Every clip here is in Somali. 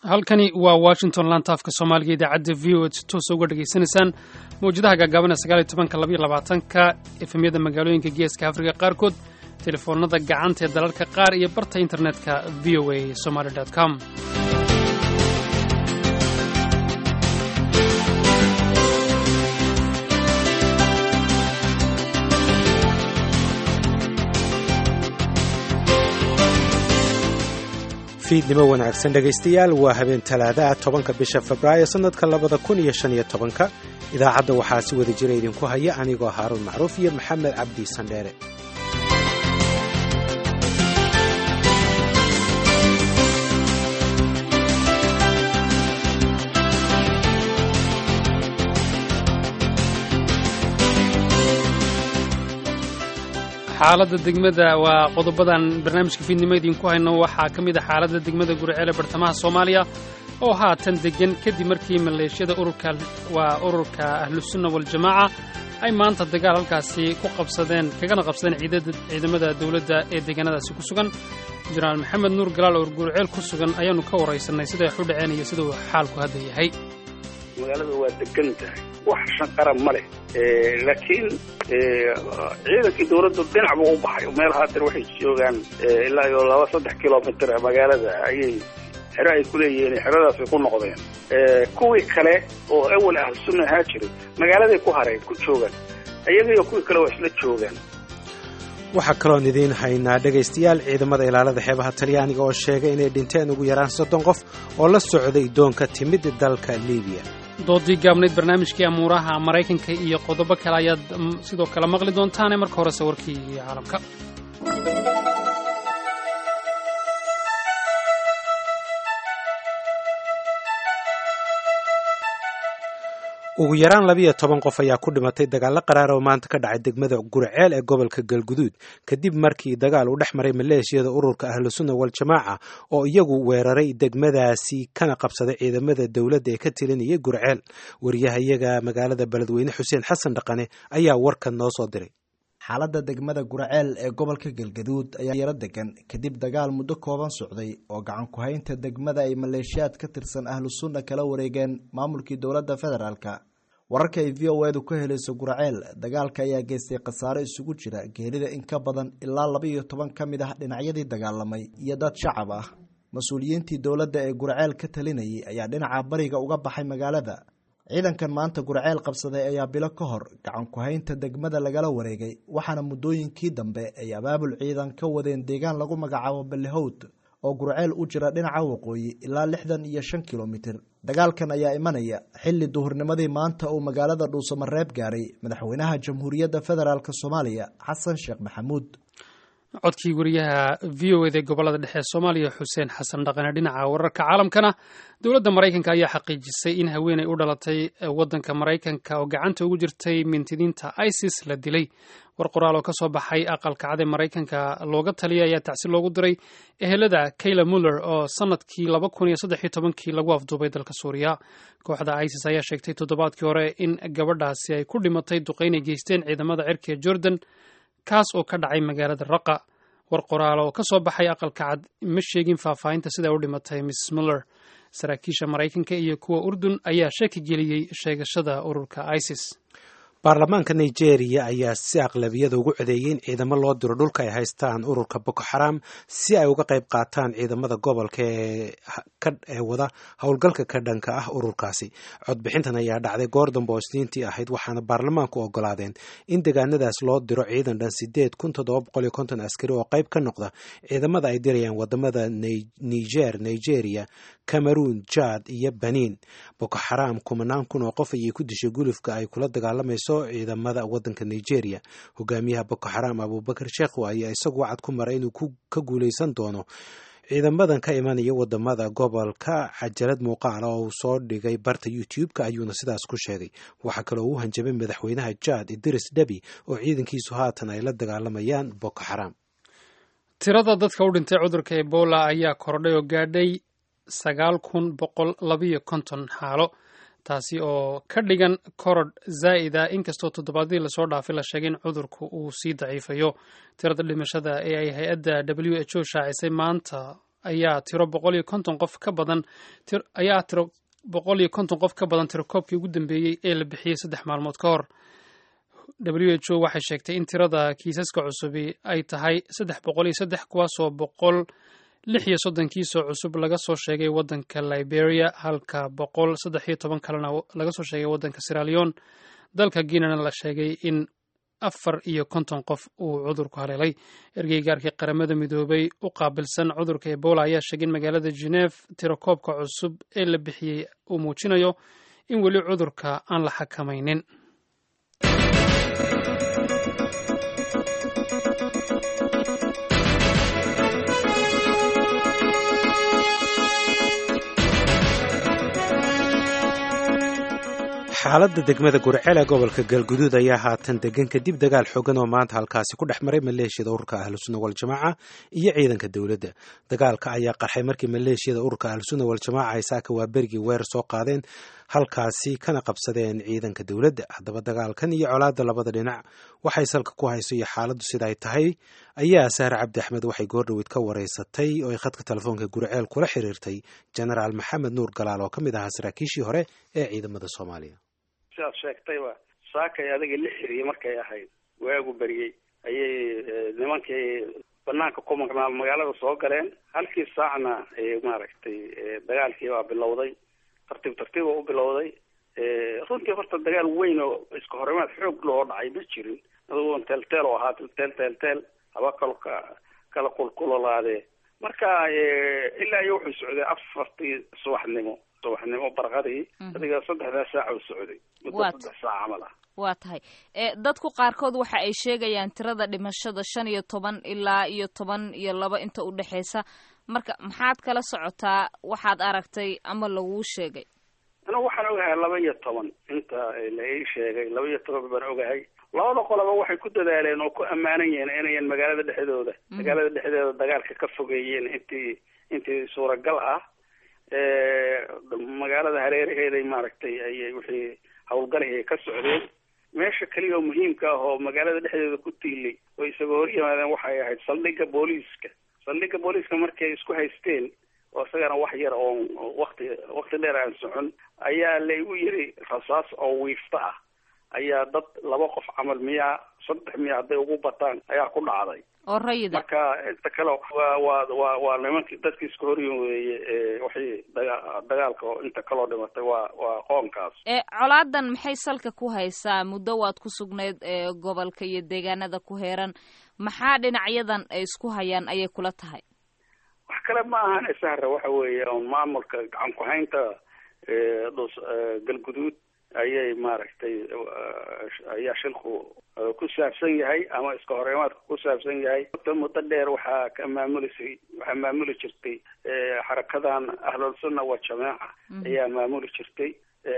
halkani waa washington lantaafka soomaaliga idaacadda v o si toosa uga dhegaysanaysaan mawjadaha gaagaaban ee sagaaliyo tobanka labaiyo labaatanka efemyada magaalooyinka geeska afrika qaarkood telefoonada gacanta ee dalalka qaar iyo barta internetka v o a somaly com fiidnimo wanaagsan dhegaystayaal waa habeen talaadaah tobanka bisha febraayo sannadka labada kun iyo shan iyo tobanka idaacadda waxaa si wada jira idinku haya anigoo haaruun macruuf iyo maxamed cabdi sandheere xaaladda degmada waa qodobadan barnaamijka fiidnimo idinku hayno waxaa ka mid a xaaladda degmada guriceel ee bartamaha soomaaliya oo haatan deggan kadib markii maleeshiyada ururka waa ururka ahlusunna waljamaaca ay maanta dagaal halkaasi ku qabsadeen kagana qabsadeen ciidamada dowladda ee deegaanadaasi ku sugan jenaraal maxamed nuur galaal oo guriceel ku sugan ayaannu ka waraysanay siday wax u dhaceen iyo siduu xaalku hadda yahay magaalada waa degan tahay wax shanqara ma leh laakiin ciidankii dawladdu dhinac buu u baxay meel haatan waxay joogaan ilaa iyo laba saddex kilomitr magaalada ayay xero ay ku leeyihiin xeradaasay ku noqdeen kuwii kale oo awal ahlu sunna ahaa jiray magaaladay ku hareen ku joogaan iyagaiyo kuwii kale waa isla joogaan waxaa kaloon idiin haynaa dhegaystayaal ciidamada ilaalada xeebaha talyaaniga oo sheegay inay dhinteen ugu yaraan soddon qof oo la socday doonka timid dalka libiya doodii gaabnayd barnaamijkii amuuraha maraykanka iyo qodobo kale ayaad sidoo kale maqli doontaane marka horese warkii caalamka ugu yaraan labiyo toban qof ayaa ku dhimatay dagaallo qaraar oo maanta ka dhacay degmada gurceel ee gobolka galguduud kadib markii dagaal uu dhex maray maleeshiyada ururka ahlusunna waljamaaca oo iyagu weeraray degmadaasi kana qabsaday ciidamada dowladda ee ka tilinayay gurceel wariyahayaga magaalada beledweyne xuseen xasan dhaqane ayaa warkan noo soo diray xaaladda degmada gurceel ee gobolka galgaduud ayaa yaro degan kadib dagaal muddo kooban socday oo gacan ku-haynta degmada ay maleeshiyaad ka tirsan ahlu sunna kala wareegeen maamulkii dowladda federaalka wararka ay v o edu ka helayso gurceel dagaalka ayaa geystay khasaare isugu jira geerida in ka badan ilaa laba iyo toban ka mid ah dhinacyadii dagaalamay iyo dad shacab ah mas-uuliyiintii dowladda ee gurceel ka talinayay ayaa dhinaca bariga uga baxay magaalada ciidankan maanta gurceel qabsaday ayaa bilo ka hor gacan ku-haynta degmada lagala wareegay waxaana muddooyinkii dambe ay abaabul ciidan ka wadeen deegaan lagu magacaabo ballehowd oo gurceel u jira dhinaca waqooyi ilaa lixdan iyo shan kilomitir dagaalkan ayaa imanaya xilli duhurnimadii maanta uu magaalada dhuusamareeb gaaray madaxweynaha jamhuuriyadda federaalk soomaaliya xasan sheekh maxamuud codkii wariyaha v o eda ee gobolada dhexe ee soomaaliya xuseen xasan dhaqane dhinaca wararka caalamkana dowladda maraykanka ayaa xaqiijisay in haweeney u dhalatay waddanka maraykanka oo gacanta ugu jirtay mintidiinta isis la dilay war qoraal oo ka soo baxay aqalka cad ee maraykanka looga taliyay ayaa tacsi loogu diray ehelada kayla muller oo sanadkii laba kun iyo saddex iyo tobankii lagu afduubay dalka suuriya kooxda isis ayaa sheegtay toddobaadkii hore in gabadhaasi ay ku dhimatay duqaynay geysteen ciidamada cirka ee jordan kaas oo ka dhacay magaalada raqa war qoraalo oo ka soo baxay aqalka cad ma sheegin faahfaahinta sida u dhimatay miss muller saraakiisha maraykanka iyo kuwa urdun ayaa shaki geliyey sheegashada ururka isis baarlamaanka nigeria ayaa si aqlabiyada ugu codeeyey in ciidamo loo diro dhulka ay haystaan ururka boko xaram si ay uga qayb qaataan ciidamada gobolka ee wada howlgalka ka dhanka ah ururkaasi codbixintan ayaa dhacday goor dambe oo isniintii ahayd waxaana baarlamaanku ogolaadeen in deegaanadaas loo diro ciidan dhan sideed kun toddoba boqol iyo konton askari oo qayb ka noqda ciidamada ay dirayaan wadamada niger nigeria cameroon jad iyo benin boko xaram kumanaan kun oo qof ayay ku dishay gulufka ay kula dagaalamayso ciidamada wadanka nigeria hogaamiyaha boko xaram abubakar sheekhu ayaa isagu wacad ku maray inuu ka guuleysan doono ciidamadan ka imanaya wadamada gobolka cajalad muuqaala oo uu soo dhigay barta youtube-ka ayuuna sidaas ku sheegay waxaa kaloo uu hanjabay madaxweynaha jad idris debi oo ciidankiisu haatan ay la dagaalamayaan boko xaram tirada dadka u dhintay cudurka ebola ayaa kordhay oo gaadhay sagaal kun boqol labiyo konton xaalo taasi oo ka dhigan korodh zaa'id ah inkastoo toddobaadyadii lasoo dhaafay la sheegay in cudurku uu sii daciifayo tirada dhimashada ee ay hay-adda w h o shaacisay maanta ayaa tiro boqol iyo konton qof ka badan ayaa tiro boqol iyo konton qof ka badan tirakoobkii ugu dambeeyey ee la bixiyey saddex maalmood ka hor w h o waxay sheegtay in tirada kiisaska cusubi ay tahay saddex boqol iyo saddex kuwaasoo boqol lix iyo soddon kiisoo cusub laga soo sheegay waddanka liberia halka boqol saddex iyo toban kalena laga soo sheegay waddanka siralion dalka guinana la sheegay in afar iyo konton qof uu cudurku haleelay ergeygaarkii qaramada midoobay u qaabilsan cudurka ebola ayaa sheegay in magaalada geneve tirakoobka cusub ee la bixiyey uu muujinayo in weli cudurka aan la xakamaynin xaaladda degmada gurceel ee gobolka galguduud ayaa haatan degan kadib dagaal xogan oo maanta halkaasi ku dhex maray maleeshiyada ururka ahlusunna waljamaaca iyo ciidanka dowladda dagaalka ayaa qarxay markii maleeshiyada ururka ahlusunna waljamaaca ay saaka waa berigii weer soo qaadeen halkaasi kana qabsadeen ciidanka dowladda haddaba dagaalkan iyo colaadda labada dhinac waxay salka ku hayso iyo xaaladdu sida ay tahay ayaa sahre cabdi axmed waxay goordhoweyd ka wareysatay oo ay khadka telefoonka gurceel kula xiriirtay jenaraal maxamed nuur galaal oo ka mid ahaa saraakiishii hore ee ciidamada soomaaliya sidaad sheegtayba saakay adiga la xiriyey markay ahayd waagu beriyey ayay nimankii banaanka ku maqnaa magaalada soo galeen halkii saacna maaragtay dagaalkii baa bilowday tartiib tartiib oo u bilowday runtii horta dagaal weyn oo iska horimaad xoog loo dhacay ma jirin adugoon teelteel oo ahaa teel teel teel haba kalo ka kala kulkulolaadee marka ilaa iyo wuxuu socday afartii subaxnimo subaxnimo barqadii adiga saddexdaa saaca u socday muddo saddex saac camal ah waa tahay dadku qaarkood waxa ay sheegayaan tirada dhimashada shan iyo toban ilaa iyo toban iyo laba inta u dhexeysa marka maxaad kala socotaa waxaad aragtay ama laguu sheegay anigu waxaan ogahay laba iyo toban inta la ii sheegay laba iyo toban baan ogahay labada qoloba waxay ku dadaaleen oo ku ammaanan yihiin inayan magaalada dhexdooda magaalada dhexdeeda dagaalka ka fogeeyeen intii intii suuragal ah magaalada hareeraheeday maaragtay ayay wixii hawlgalay ka socdeen meesha keliya oo muhiimka ah oo magaalada dhexdeeda ku tiilay oo isaga hor yimaadeen waxay ahayd saldhigga booliiska saldhigga booliiska markii ay isku haysteen oo isagana wax yar oon wakti wakti dheer aan socon ayaa laygu yiri rasaas oo wiifta ah ayaa dad laba qof camal miyaa saddex miya hadday ugu bataan ayaa ku dhacday oo rayida marka inta kale waa waa waa waa nimankii dadkii iska horyin weeye waxay daga dagaalka oo inta kaloo dhimatay waa waa qoonkaas e colaadan maxay salka ku haysaa muddo waad ku sugnayd ee gobolka iyo deegaanada ku heeran maxaa dhinacyadan ay isku hayaan ayay kula tahay wax kale ma ahan sahra waxa weeye on maamulka gacan ku-haynta dhus galguduud ayay maaragtay ayaa shilku ku saabsan yahay ama iska horeemaadka ku saabsan yahay muddo dheer waxaa ka maamulisay waxaa maamuli jirtay xarakadan ahlulsunna wa jamaaca ayaa maamuli jirtay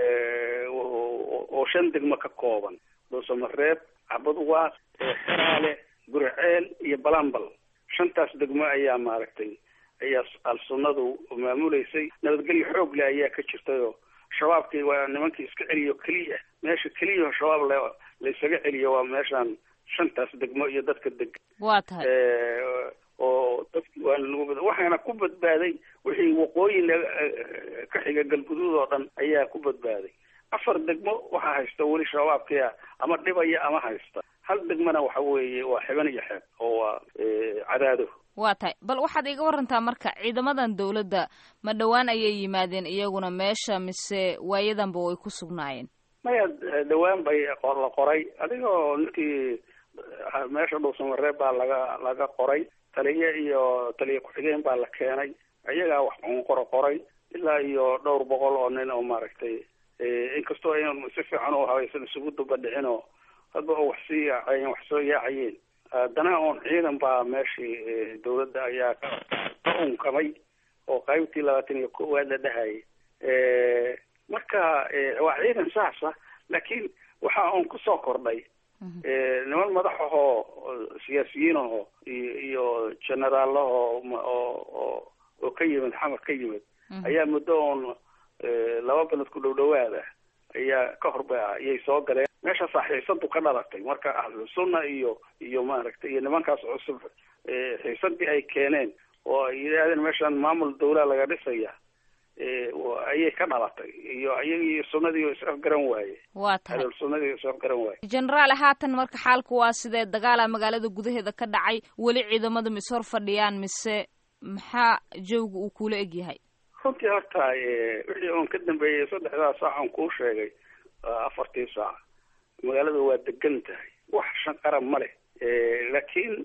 oo shan degmo ka kooban dhuusamareeb cabadwaas xeraale gurceel iyo balambal shantaas degmo ayaa maaragtay ayaa al-sunnadu maamuleysay nabadgelyo xoog leh ayaa ka jirtayoo shabaabkii waa nimankii iska celiyo keliya meesha keliyaho shabaab le laysaga celiyo waa meeshaan shantaas degmo iyo dadka deg waa tahay oo dadki waa lagu waxaana ku badbaaday wixii waqooyi ka xiga galguduud oo dhan ayaa ku badbaaday afar degmo waxaa haysta weli shabaabkia ama dhibaya ama haysta hal degmona waxa weeye waa xiban iyo xeeb oo waa cadaado waa tahay bal waxaad iga warantaa marka ciidamadan dawladda ma dhowaan ayay yimaadeen iyaguna meesha mise waayadanba way ku sugnaayeen maya dhawaan bay la qoray adigoo ninkii meesha dhuusamareeb baa laga laga qoray taliye iyo taliye ku-xigeen baa la keenay iyagaa wax qoro qoray ilaa iyo dhowr boqol oo nin oo maaragtay inkastoo aynan si fiican u habaysan isugu dubadhicin oo hadba oo wax sii yaacayeen wax soo yaacayeen haddana oon ciidan baa meeshii dawladda ayaa ka unkamay oo qaybtii labaatan iyo koowaad la dhahayay marka waa ciidan saasa laakiin waxa oon kusoo kordhay niman madax ahoo siyaasiyiin aho iyo iyo generaalahoo oo oo ka yimid xamar ka yimid ayaa muddo oon laba beled ku dhow dhawaad ah ayaa ka horba ayay soo galeen meeshaasaa xiisadu ka dhalatay marka ahlu sunna iyo iyo maaragtay iyo nimankaas cusub xiisadii ay keeneen oo ay yidhaahdeen meeshaan maamul dawlaa laga dhisaya ayay ka dhalatay iyo iyagii sunnadii is-afgaran waaye waa tahay hadal sunnadii is-afgaran waaye generaal haatan marka xaalku waa sidee dagaala magaalada gudaheeda ka dhacay weli ciidamada mise hor fadhiyaan mise maxaa jawga uu kula egyahay runtii horta wixii oon ka dambeeyey saddexdaa saac aan kuu sheegay afartii saac magaalada waa degan tahay wax shanqara ma leh laakiin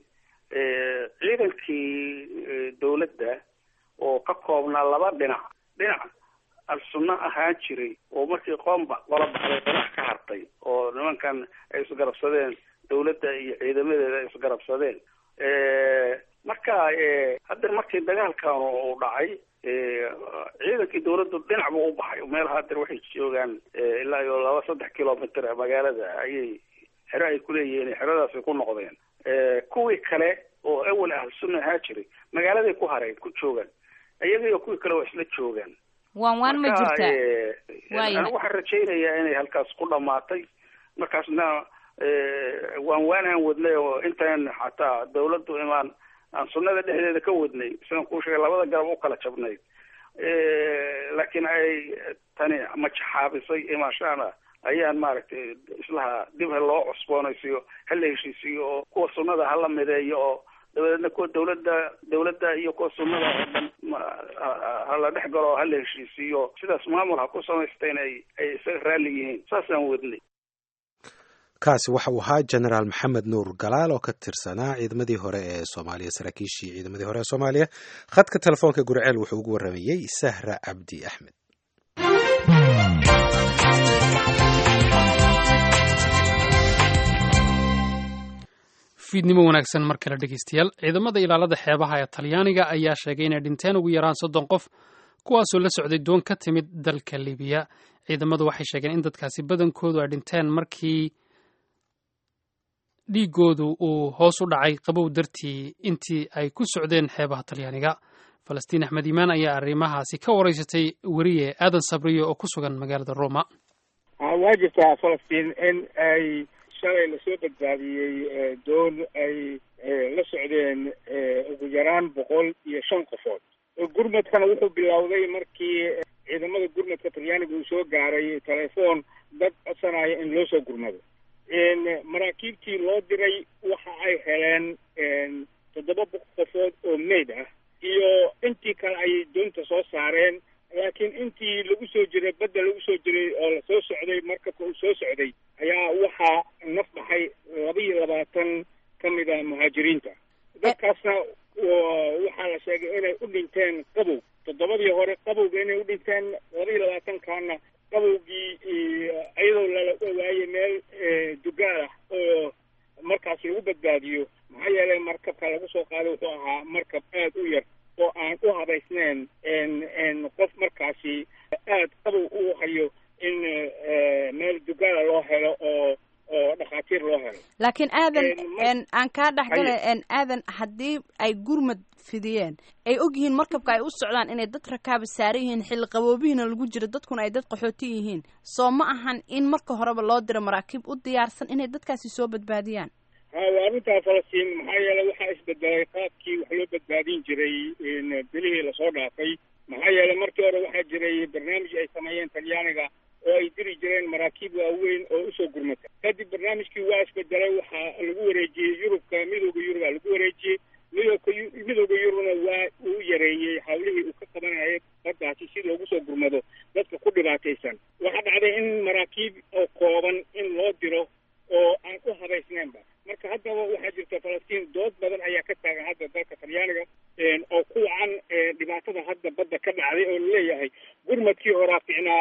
ciidankii dawladda oo ka koobnaa laba dhinac dhinac al-sunno ahaan jiray oo markii qoomba qola baxday qodax ka hartay oo nimankan ay isgarabsadeen dawladda iyo ciidamadeeda ay isgarabsadeen marka hadda markii dagaalkan uu dhacay ciidankii dawladdu dhinac buu u baxay meel hadeer waxay joogaan ilaa iyo laba saddex kilomitr magaalada ayay xero ay kuleeyihiin xeradaasay ku noqdeen kuwii kale oo awal ahl sunna ahaa jiray magaaladay ku hareen ku joogaan iyaga iyo kuwii kale waa isla joogaan waan waan ma jirtaa anigu waxaan rajaynayaa inay halkaas ku dhamaatay markaasna waan waanaan wadnay oo intaan xataa dawladdu imaan aan sunnada dhexdeeda ka wadnay sidaan kuu sheegay labada garab u kala jabnayd laakiin ay tani majaxaabisay imaashaana ayaan maaragtay islaha dib ha loo cusboonaysiiyo ha la heshiisiiyo oo kuwa sunnada hala mideeyo oo dabadeedna kuwa dawladda dawladda iyo kuwa sunnada oo dhan hala dhex galo oo hala heshiisiiyo sidaas maamul ha ku samaysteen ay ay isaga raalli yihiin saasaan wadnay kaasi waxa uu ahaa genaraal maxamed nuur galaal oo ka tirsanaa ciidamadii hore ee soomaaliya saraakiishii ciidamadii hore ee soomaaliya khadka telefoonka gurceel wuxuu ugu warramayey sahra cabdi axmed fiidnimo wanaagsan mar kale dhegeystayaal ciidamada ilaalada xeebaha ee talyaaniga ayaa sheegay inay dhinteen ugu yaraan soddon qof kuwaasoo la socday doon ka timid dalka libiya ciidamadu waxay sheegeen in dadkaasi badankoodu ay dhinteen markii dhiigoodu uu hoos u dhacay qabow dartii intii ay ku socdeen xeebaha talyaaniga falastiin axmed iimaan ayaa arrimahaasi ka waraysatay weriye aadan sabriyo oo ku sugan magaalada roma waa jirtaa falastiin in ay shalay lasoo badbaadiyey doon ay la socdeen ugu yaraan boqol iyo shan qofood gurmadkana wuxuu bilowday markii ciidamada gurmadka talyaaniga uu soo gaaray telefoon dad codsanaya in loo soo gurmado maraakiibtii loo diray waxa ay heleen toddoba qofood oo meyd ah iyo intii kale ayay doonta soo saareen laakiin intii lagu soo jiray badda lagu soo jiray oo lasoo socday markabka uu soo socday ayaa waxaa naf baxay laba iyo labaatan ka mid a muhaajiriinta dadkaasna waxaa la sheegay inay u dhinteen qabow toddobadii hore qabowga inay u dhinteen laba iyo labaatankaana qabowgii iyadoo lala waayey meel dugaal ah oo markaas lagu badbaadiyo maxaa yeelay markabka lagu soo qaaday wuxuu ahaa markab aad u yar oo aan u habaysnayn qof markaasi aad qabow u hayo in meel dugaala loo helo oo oo dhakhaatiir loo helo laakiin aadan aan kaa dhexgala aadan haddii ay gurmad fidiyeen ay og yihiin markabka ay u socdaan inay dad rakaaba saaran yihiin xilli qaboobihiina lagu jiro dadkuna ay dad qaxooti yihiin soo ma ahan in marka horeba loo diro maraakiib u diyaarsan inay dadkaasi soo badbaadiyaan ha waa arrintaa falastiin maxaa yeelay waxaa isbedelay qaabkii wax loo badbaadin jiray bilihii lasoo dhaafay maxaa yeelay markii hore waxaa jiray barnaamij ay sameeyeen talyaaniga oo ay diri jireen maraakiib waaweyn oo usoo gurmata kadib barnaamijkii waa isbedelay waxaa lagu wareejiyey yurubka midooda yurubaa lagu wareejiyey midooka midooda yurubna waa uu yareeyey hawlihii uu ka qabanayay baddaasi si loogu soo gurmado dadka ku dhibaataysan waxaa dhacday in maraakiib oo kooban in loo diro oo aan u habaysnaynba marka haddaba waxaa jirta falastiin dood badan ayaa ka taagan hadda dalka talyaaniga oo ku wacan dhibaatada hadda badda ka dhacday oo laleeyahay gurmadkii horaa ficnaa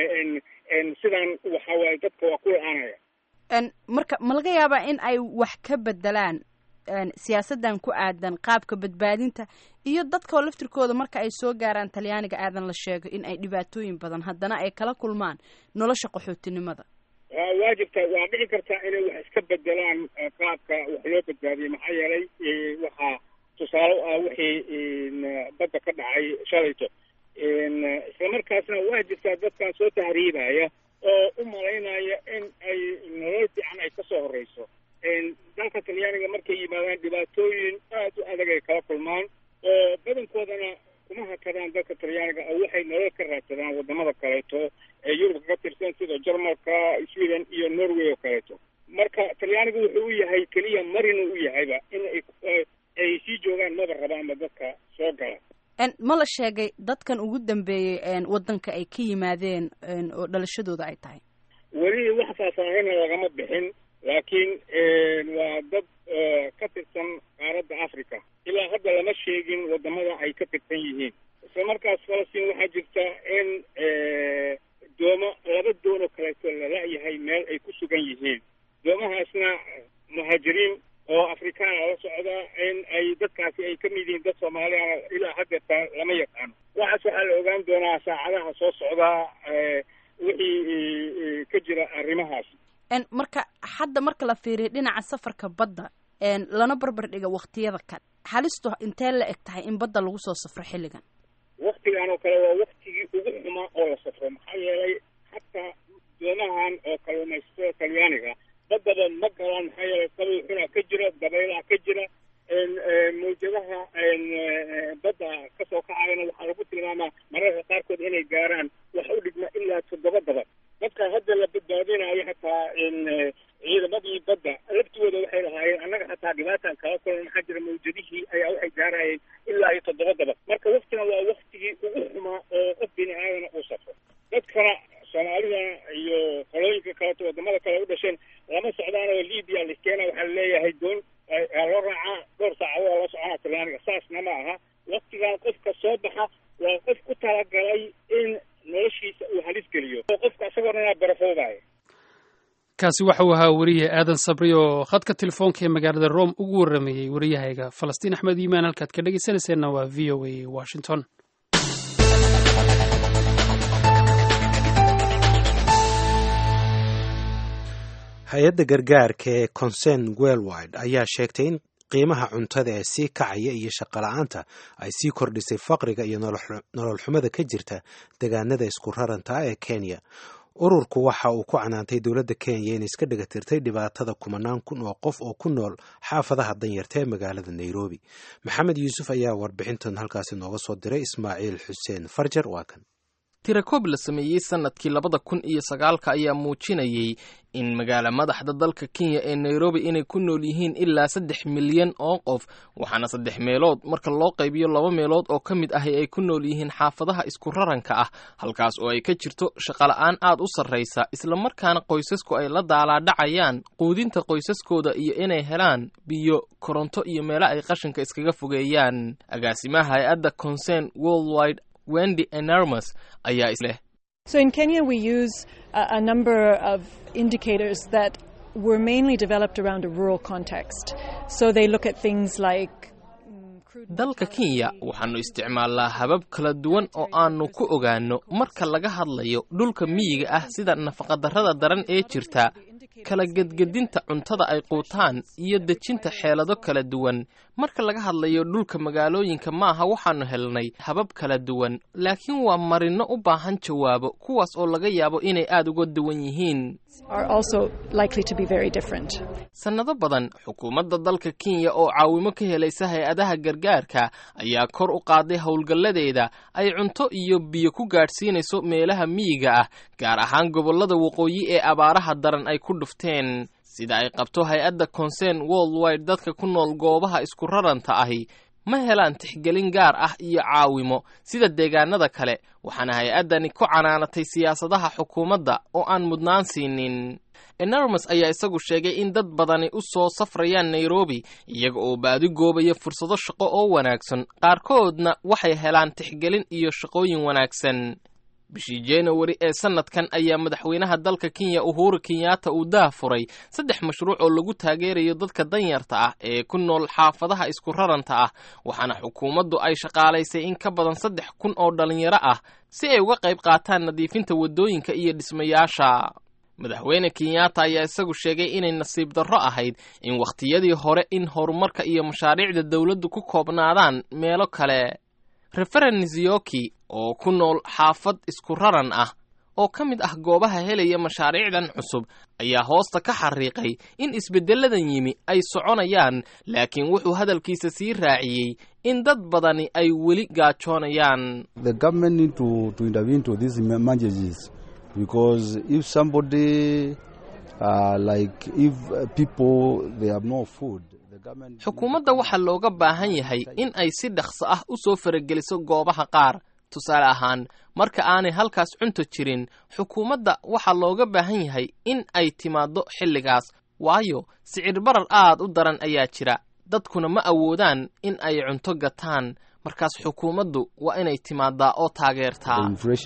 sidaan waxa waaye dadka waa ku la-aanaya marka ma laga yaabaa in ay wax ka bedelaan siyaasaddan ku aadan qaabka badbaadinta iyo dadkao laftirkooda marka ay soo gaaraan talyaaniga aadan la sheego in ay dhibaatooyin badan haddana ay kala kulmaan nolosha qaxootinimada waa jirta waa dhici kartaa inay wax iska bedelaan qaabka wax loo badbaadiyey maxaa yeelay waxaa tusaale u ah wixii badda ka dhacay shalayto islamarkaasna waa jirtaa dadkan soo tahriibaya oo u malaynaya in ay nolol fiican ay kasoo horeyso dalka talyaaniga markay yimaadaan dhibaatooyin aad u adag ay kala kulmaan oo talyaanigu wuxuu u yahay keliya marinu u yahayba in ay ay sii joogaan maba rabaanba dadka soo gala ma la sheegay dadkan ugu dambeeyey waddanka ay ka yimaadeen oo dhalashadooda ay tahay weli wax faahfaahina lagama bixin laakiin waa dad ka tirsan qaaradda africa ilaa hadda lama sheegin wadamada ay ka tirsan yihiin isla markaas falastiin waxaa jirta in doomo laba doon oo kaleeto lala-yahay meel ay ku sugan yihiin doomahaasna muhaajiriin oo afrikaana la socda in ay dadkaasi ay ka mid yihiin dad soomaaliyana ilaa haddeerta lama yaqaano waxaas waxaa la ogaan doonaa saacadaha soo socdaa wixii ka jira arrimahaas marka hadda marka la fiiriyo dhinaca safarka badda lana barbar dhiga waktiyada kale halistu intee la eg tahay in badda lagu soo safro xilligan waktigan oo kale waa waktigii ugu xumaa oo la safro maxaa yeelay hataa doomahan oo kalluumaysatada talyaaniga baddaba ma galaan maxaa yeelay qabow xunaa ka jira dabaylaha ka jira mawjadaha badda kasoo kacayana waxaa lagu tilmaamaa mararka qaarkood inay gaaraan wax u dhigma ilaa toddoba dabad dadka hadda la badbaadinayo hataa ciidamadii badda laftigooda waxay lahaayeen annaga hataa dhibaataan kala kulan maxaa jira mawjadihii ayaa waxay gaarayeen ilaa iyo toddoba dabad marka waktigan waa waktigii ugu xumaa oo qof bini aadana uu safro dadkana soomaalida iyo qolooyinka kaleeto wadamada kale u dhasheen lama socdaan oo libya listeena waxaa laleeyahay doon loo raacaa dhowr saacadood la soconaa talyaaniga saasna ma aha waktigan qofka soo baxa waa qof ku talagalay in noloshiisa uu halis geliyo oo qofka isagoo dhanaa barafoobayo kaasi waxa uu ahaa weriye aadan sabri oo khadka telefoonka ee magaalada rome ugu warramayey wariyahayga falastiin axmed iimaan halkaad ka dhegeysanayseena waa v o a washington hay-adda gargaarka ee concern welwide ayaa sheegtay in qiimaha cuntada ee sii kacaya iyo shaqola'aanta ay sii kordhisay faqriga iyo nolol xumada ka jirta degaanada isku raranta ah ee kenya ururku waxa uu ku canaantay dowladda kenya inay iska dhigatirtay dhibaatada kumanaan kun oo qof oo ku nool xaafadaha danyarta ee magaalada nairobi maxamed yuusuf ayaa warbixintan halkaasi nooga soo diray ismaaciil xuseen farjar waa kan tirakoob la sameeyey sanadkii labada kun iyo sagaalka ayaa muujinayay in magaala madaxda dalka kenya ee nairobi inay ku nool yihiin ilaa saddex milyan oo qof waxaana saddex meelood marka loo qaybiyo laba meelood oo ka mid ahi ay ku nool yihiin xaafadaha isku raranka ah halkaas oo ay ka jirto shaqola'aan aad u sarraysa islamarkaana qoysasku ay la daalaadhacayaan quudinta qoysaskooda iyo inay helaan biyo koronto iyo meelo ay qashinka iskaga fogeeyaan agaasimaha hay-adda concern worldwide wendy enormous ayaa isleh So in Kenya, we use a, a number of indicators that were mainly developed around a rural context. So they look at things like dalka kenya waxaannu isticmaalnaa habab kala duwan oo aannu ku ogaanno marka laga hadlayo dhulka miyiga ah sida nafaqadarrada daran ee jirta kala gedgedinta cuntada ay quutaan iyo dejinta xeelado kala duwan marka laga hadlayo dhulka magaalooyinka maaha waxaannu helnay habab kala duwan laakiin waa marinno u baahan jawaabo kuwaas oo laga yaabo inay aad uga duwan yihiin sannado badan xukuumadda dalka kenya oo caawimo ka helaysa hay-adaha gargaarka ayaa kor u qaaday howlgalladeeda ay cunto iyo biyo ku gaadhsiinayso meelaha miyiga ah gaar ahaan gobollada waqooyi ee abaaraha daran ay ku dhufteen sida ay qabto hay-adda concern worldwide dadka ku nool goobaha isku raranta ahi ma helaan tixgelin gaar ah iyo caawimo sida deegaanada kale waxaana hay-addani ku canaanatay siyaasadaha xukuumadda oo aan mudnaan siinin enormos ayaa isagu sheegay in dad badani u soo safrayaan nairobi iyaga oo baadi goobaya fursado shaqo oo wanaagsan qaarkoodna waxay helaan tixgelin iyo shaqooyin wanaagsan bishii januari ee sanadkan ayaa madaxweynaha dalka kenya uhuru kenyatta uu daa furay saddex mashruuc oo lagu taageerayo dadka danyarta ah ee ku nool xaafadaha isku raranta ah waxaana xukuumaddu ay shaqaalaysay in ka badan saddex kun oo dhallinyaro ah si ay uga qayb qaataan nadiifinta waddooyinka iyo dhismayaasha madaxweyne kenyatta ayaa isagu sheegay inay nasiib darro ahayd in wakhtiyadii hore in horumarka iyo mashaariicda dowladdu ku koobnaadaan meelo kale referen nizioki oo ku nool xaafad isku raran ah oo ka mid ah goobaha helaya mashaariicdan cusub ayaa hoosta ka xariiqay in isbeddelladan yimi ay soconayaan laakiin wuxuu hadalkiisa sii raaciyey in dad badani ay weli gaajoonayaan xukuumadda waxaa looga baahan yahay in ay si dhaqso ah u soo farageliso goobaha qaar tusaale ahaan marka aanay halkaas cunto jirin xukuumadda waxaa looga baahan yahay in ay timaaddo xilligaas waayo sicir barar aad u daran ayaa jira dadkuna ma awoodaan in ay cunto gataan markaas xukuumaddu waa inay timaadaa oo taageertaa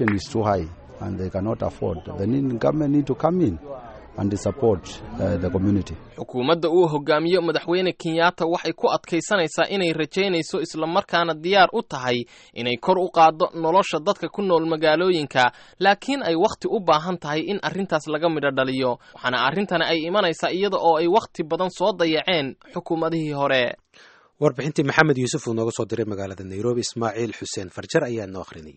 xukuumadda uu hogaamiyo madaxweyne kenyatta waxay ku adkaysanaysaa inay rajaynayso islamarkaana diyaar u tahay inay kor u qaaddo nolosha dadka ku nool magaalooyinka laakiin ay wakhti u baahan tahay in arrintaas laga midho dhaliyo waxaana arrintani ay imanaysaa iyada oo ay wakhti badan soo dayaceen xukuumadihii hore warbixintii maxamed yuusuf uu nooga soo diray magaalada nairobi ismaaciil xuseen farjar ayaa noo akhrinayay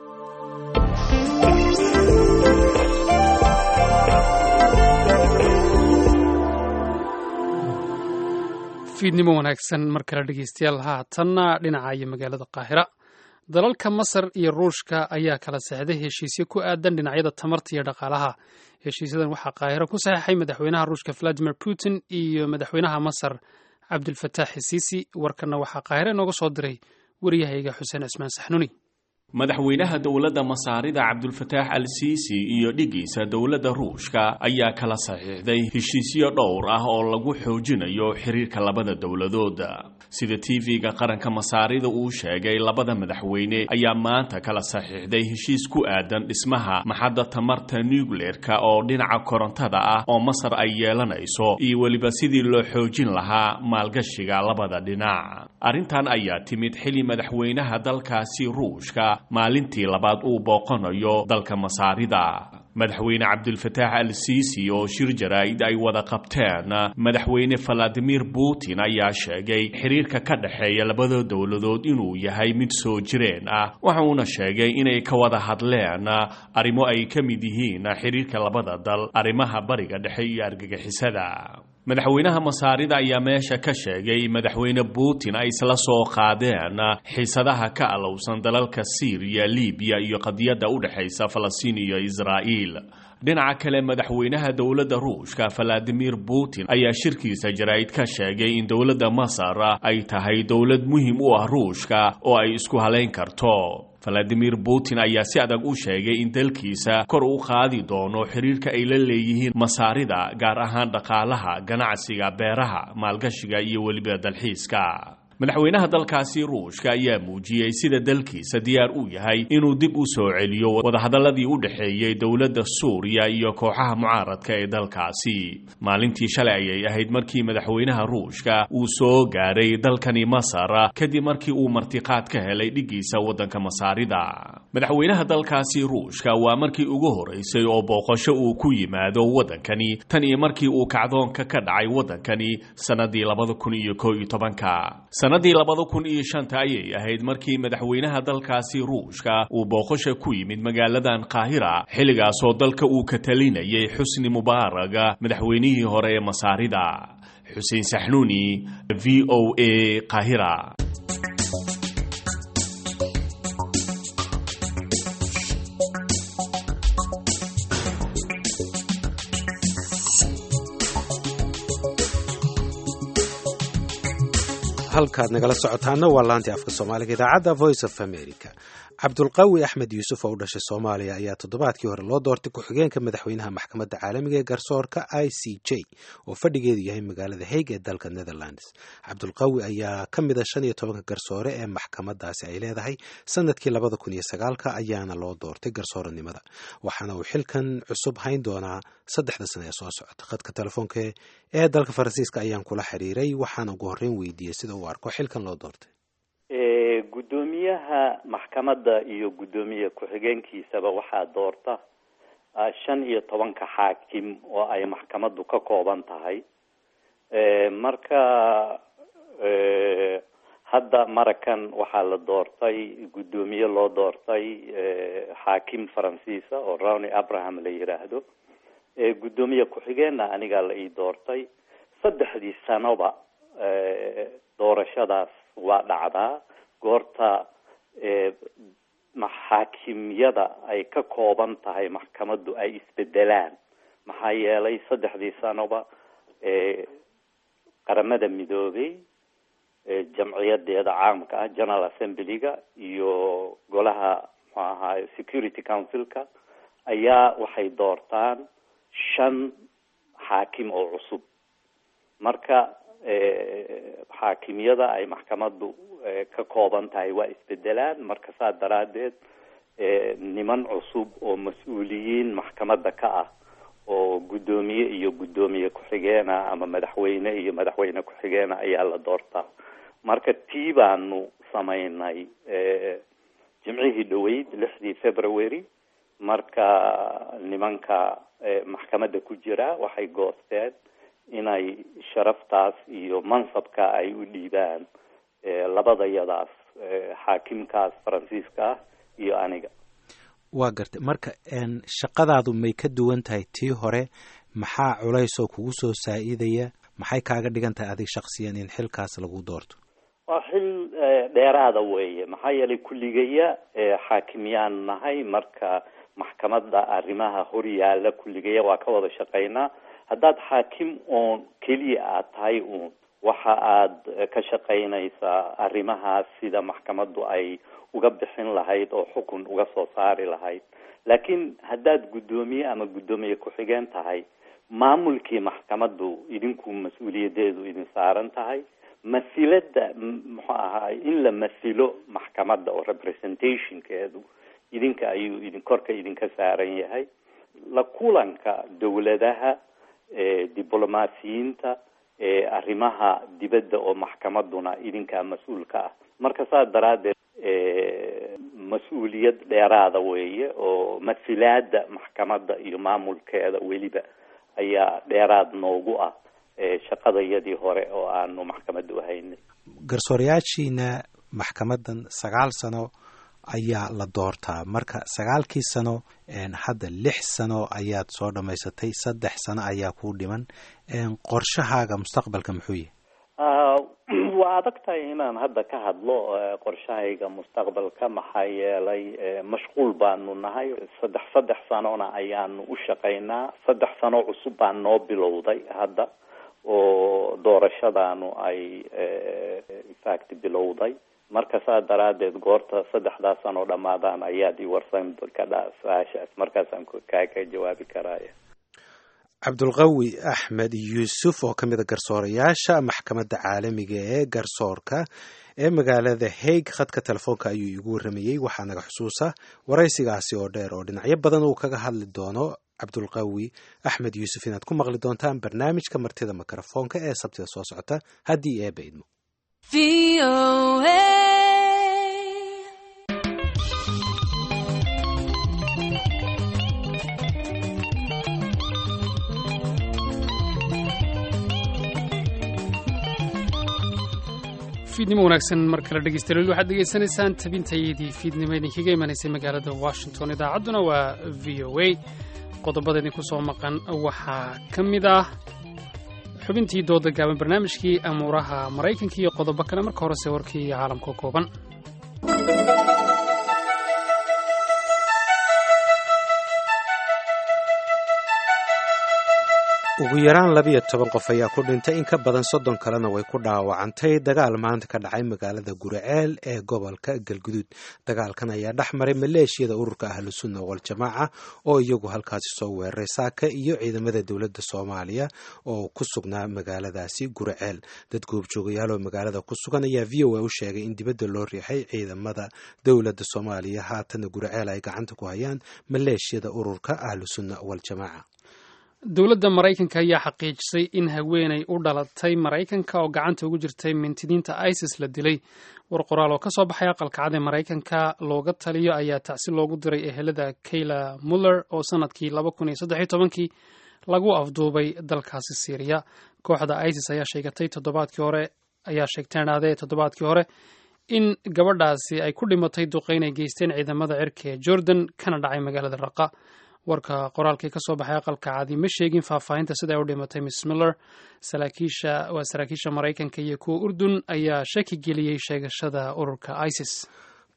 fiidnimo wanaagsan mar kale dhegeystayaal haatanna dhinaca iyo magaalada qaahira dalalka masar iyo ruushka ayaa kala saxday heshiisyo ku aadan dhinacyada tamarta iyo dhaqaalaha heshiisyadan waxaa qaahiro ku saxeixay madaxweynaha ruushka valadimir putin iyo madaxweynaha masar cabdulfataax xisiisi warkanna waxaa qaahire nooga soo diray wariyahayga xuseen cismaan saxnuni madaxweynaha dowladda masaarida cabdulfataax al siisi iyo dhigiisa dowladda ruushka ayaa kala saxiixday heshiisyo dhowr ah oo lagu xoojinayo xiriirka labada dowladood sida tv-ga qaranka masaarida uu sheegay labada madaxweyne ayaa maanta kala saxiixday heshiis ku aadan dhismaha maxadda tamarta nucleerka oo dhinaca korontada ah oo masar ay yeelanayso iyo weliba sidii loo xoojin lahaa maalgashiga labada dhinac arrintan ayaa timid xili madaxweynaha dalkaasi ruushka maalintii labaad uu booqanayo dalka masaarida madaxweyne cabdulfataax al siisi oo shir jaraa'id ay wada qabteen madaxweyne valadimir putin ayaa sheegay xiriirka ka dhexeeya labada dowladood inuu yahay mid soo jireen ah waxauna sheegay inay ka wada hadleen arrimo ay ka mid yihiin xiriirka labada dal arrimaha bariga dhexe iyo argagixisada madaxweynaha masaarida ayaa meesha ka sheegay madaxweyne putin ay isla soo qaadeen xiisadaha ka alowsan dalalka siiriya libiya iyo qadiyadda u dhexaysa falastiin iyo israa'iil dhinaca kale madaxweynaha dowladda ruushka valadimir putin ayaa shirkiisa jaraa'id ka sheegay in dowladda masar ay tahay dowlad muhiim u ah ruushka oo ay isku halayn karto valadimir putin ayaa si adag u sheegay in dalkiisa kor u qaadi doono xiriirka ay la leeyihiin masaarida gaar ahaan dhaqaalaha ganacsiga beeraha maalgashiga iyo weliba dalxiiska madaxweynaha dalkaasi ruushka ayaa muujiyey sida dalkiisa diyaar u yahay inuu dib u soo celiyo wadahadalladii u dhexeeyey dowladda suuriya iyo kooxaha mucaaradka ee dalkaasi maalintii shalay ayay ahayd markii madaxweynaha ruushka uu soo gaaray dalkani masar kadib markii uu martiqaad ka helay dhigiisa waddanka masaarida madaxweynaha dalkaasi ruushka waa markii ugu horeysay oo booqasho uu ku yimaado waddankani tan iyo markii uu kacdoonka ka dhacay waddankani sannadii labada kun iyo koo iyo tobanka sannadii labada kun iyo shanta ayay ahayd markii madaxweynaha dalkaasi ruushka uu booqasha ku yimid magaaladan qaahira xilligaasoo dalka uu ka talinayay xusni mubaaraga madaxweynihii hore ee masaarida xuseen saxnuuni v o a qaahira halkaad nagala socotaana waa laantii afka soomaaliga idaacadda voice of america cabdulqawi axmed yuusuf oo u dhashay soomaaliya ayaa toddobaadkii hore loo doortay ku-xigeenka madaxweynaha maxkamadda caalamiga ee garsoorka i c j oo fadhigeedu yahay magaalada haig ee dalka netherlands cabdulqawi ayaa ka mid a shan iyo tobanka garsoore ee maxkamadaasi ay leedahay sanadkii labada kun iyo sagaalka ayaana loo doortay garsooranimada waxaana uu xilkan cusub hayn doonaa saddexda sano ee soo socota khadka telefoonka ee dalka faransiiska ayaan kula xiriiray waxaana ugu horreyn weydiiyey sida uu arko xilkan loo doortay guddoomiyaha maxkamadda iyo guddoomiye ku-xigeenkiisaba waxaa doorta shan iyo tobanka xaakim oo ay maxkamaddu ka kooban tahay marka hadda marakan waxaa la doortay guddoomiye loo doortay xaakim faransiisa oo rawny abraham la yiraahdo guddoomiye ku-xigeenna anigaa la ii doortay saddexdii sanoba doorashadaas waa dhacdaa goorta maxaakimyada ay ka kooban tahay maxkamaddu ay isbedelaan maxaa yeelay saddexdii sanoba qaramada midoobay jamciyadeeda caamka ah general assemblyga iyo golaha muxuu ahaay security councilka ayaa waxay doortaan shan xaakim oo cusub marka xaakimyada ay maxkamaddu ka kooban tahay waa isbedelaan marka saa daraadeed niman cusub oo mas-uuliyiin maxkamadda ka ah oo guddoomiye iyo guddoomiye ku-xigeena ama madaxweyne iyo madaxweyne ku-xigeena ayaa la doortaa marka tii baanu samaynay jimcihii dhaweyd lixdii february marka nimanka maxkamadda ku jira waxay goosteen inay sharaftaas iyo mansabka ay u dhiibaan labadayadaas xaakimkaas faransiiska ah iyo aniga waa gartay marka shaqadaadu may ka duwan tahay tii hore maxaa culaysoo kugu soo saa-idaya maxay kaaga dhigan tahay adig shaksiyan in xilkaas lagu doorto waa xil dheeraada weeye maxaa yeelay kulligaya xaakimyaan nahay marka maxkamadda arrimaha hor yaalla kulligaya waa ka wada shaqaynaa haddaad xaakim oon keliya aad tahay uun waxa aad ka shaqaynaysaa arrimahaas sida maxkamaddu ay uga bixin lahayd oo xukun uga soo saari lahayd laakiin haddaad guddoomiye ama guddoomiye ku-xigeen tahay maamulkii maxkamaddu idinku mas-uuliyadeedu idin saaran tahay masilada muxuu ahaay in la masilo maxkamadda oo representationkeedu idinka ayuu idin korka idinka saaran yahay la kulanka dowladaha diblomaasiyiinta arrimaha dibadda oo maxkamadduna idinkaa mas-uulka ah marka saas daraaddeed mas-uuliyad dheeraada weeye oo masilaada maxkamadda iyo maamulkeeda weliba ayaa dheeraad noogu ah shaqadayadii hore oo aanu maxkamadda u haynay garsoorayaashiina maxkamaddan sagaal sano ayaa la doortaa marka sagaalkii sano hadda lix sano ayaad soo dhammaysatay saddex sano ayaa kuu dhiman qorshahaaga mustaqbalka muxuu yahay waa adag tahay inaan hadda ka hadlo qorshahayga mustaqbalka maxaa yeelay mashquul baanu nahay saddex saddex sanona ayaanu u shaqaynaa saddex sano cusub baa noo bilowday hadda oo doorashadaanu ay infact bilowday marka saa daraadeed goorta saddexdaas sano dhamaadaan ayaad i warsan kadhaa su-aashaas markaasaan kaa ka jawaabi karaya cabdulqawi axmed yuusuf oo ka mid a garsoorayaasha maxkamadda caalamiga ee garsoorka ee magaalada haig khadka telefoonka ayuu iigu warramayey waxaa naga xusuusa waraysigaasi oo dheer oo dhinacyo badan uu kaga hadli doono cabdulqawi axmed yuusuf inaad ku maqli doontaan barnaamijka martida mikrofoonka ee sabtida soo socota haddii eeba idmo fiidnimo wanaagsan mar kale dhegeystayaal waxaad degeysanaysaan tabintayadii fiidnimo idinkaga imanaysay magaalada washington idaacadduna waa v o a qodobada idinku soo maqan waxaa ka mid ah xubintii dooda gaaban barnaamijkii amuuraha maraykanka iyo qodobo kale marka horese warkii caalamka kooban ugu yaraan labiyo toban qof ayaa ku dhintay in ka badan soddon kalena way ku dhaawacantay dagaal maanta ka dhacay magaalada guriceel ee gobolka galguduud dagaalkan ayaa dhex maray maleeshiyada ururka ahlusunna waljamaaca oo iyagu halkaasi soo weeraray saaka iyo ciidamada dowladda soomaaliya oo ku sugnaa magaaladaasi guriceel dad goobjoogayaal oo magaalada ku sugan ayaa v o a u sheegay in dibadda loo riixay ciidamada dowladda soomaaliya haatana guriceel ay gacanta ku hayaan maleeshiyada ururka ahlusunna waljamaaca dowladda maraykanka ayaa xaqiijisay in haweenay u dhalatay maraykanka oo gacanta ugu jirtay mintidiinta isis la dilay war qoraal oo ka soo baxay aqalka cad ee maraykanka looga taliyo ayaa tacsi loogu diray ehelada kayla muller oo sanadkii laba kun iyo saddex iyo tobankii lagu afduubay dalkaasi syriya kooxda isis ayaa sheegatay toddobaadkii hore ayaa sheegteen aadee toddobaadkii hore in gabadhaasi ay ku dhimatay duqeyn ay geysteen ciidamada cirka ee jordan kana dhacay magaalada raqa warka qoraalkii ka soo baxay aqalka cadi ma sheegin faahfaahinta sida ay u dhimatay miss miller saraakiisha waa saraakiisha maraykanka iyo kuwa urdun ayaa shaki geliyey sheegashada ururka isis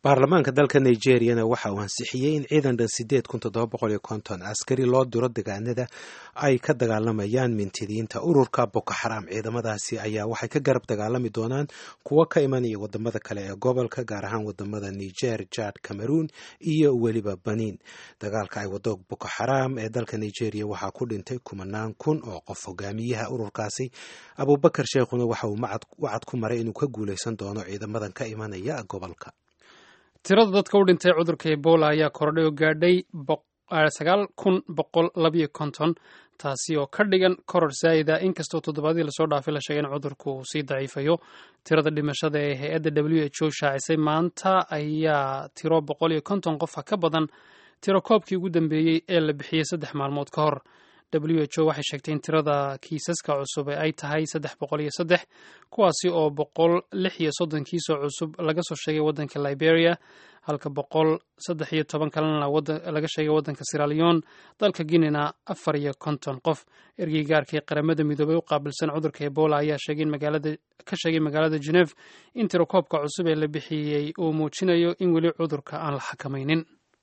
baarlamaanka dalka nigeriyana waxa uu ansixiyey in ciidan dhan sideed kun toddoba boqol iyo konton askari loo diro degaanada ay ka dagaalamayaan mintidiinta ururka boko xaram ciidamadaasi ayaa waxay ka garab dagaalami doonaan kuwo ka imanaya wadamada kale ee gobolka gaar ahaan wadamada niger jad cameroon iyo weliba baniin dagaalka ay wado boko xaram ee dalka nigeria waxaa ku dhintay kumanaan kun oo qof hogaamiyaha ururkaasi abubakar sheekhuna waxa uu wacad ku maray inuu ka guuleysan doono ciidamadan ka imanaya gobolka tirada dadka u dhintay cudurka ebola ayaa kordhay oo gaadhay sagaal kun boqol labayo konton taasi oo ka dhigan koror saa'ida inkastoo toddobaadii lasoo dhaafay la sheegay in cudurku uu sii daciifayo tirada dhimashada ee hay-adda w h o shaacisay maanta ayaa tiro boqol iyo konton qofa ka badan tiro koobkii ugu dambeeyey ee la bixiyey saddex maalmood ka hor w h o waxay sheegtay in tirada kiisaska cusub ay tahay saddex boqol iyo saddex kuwaasi oo boqol lix iyo soddon kiisoo cusub laga soo sheegay waddanka liberia halka boqol saddex iyo toban kalena laga sheegay waddanka siraleon dalka guinena afar iyo konton qof ergey gaarkii qaramada midoobay u qaabilsan cudurka ebola ayaa ka sheegay magaalada geneve in tiro koobka cusub ee la bixiyey uu muujinayo in weli cudurka aan la xakamaynin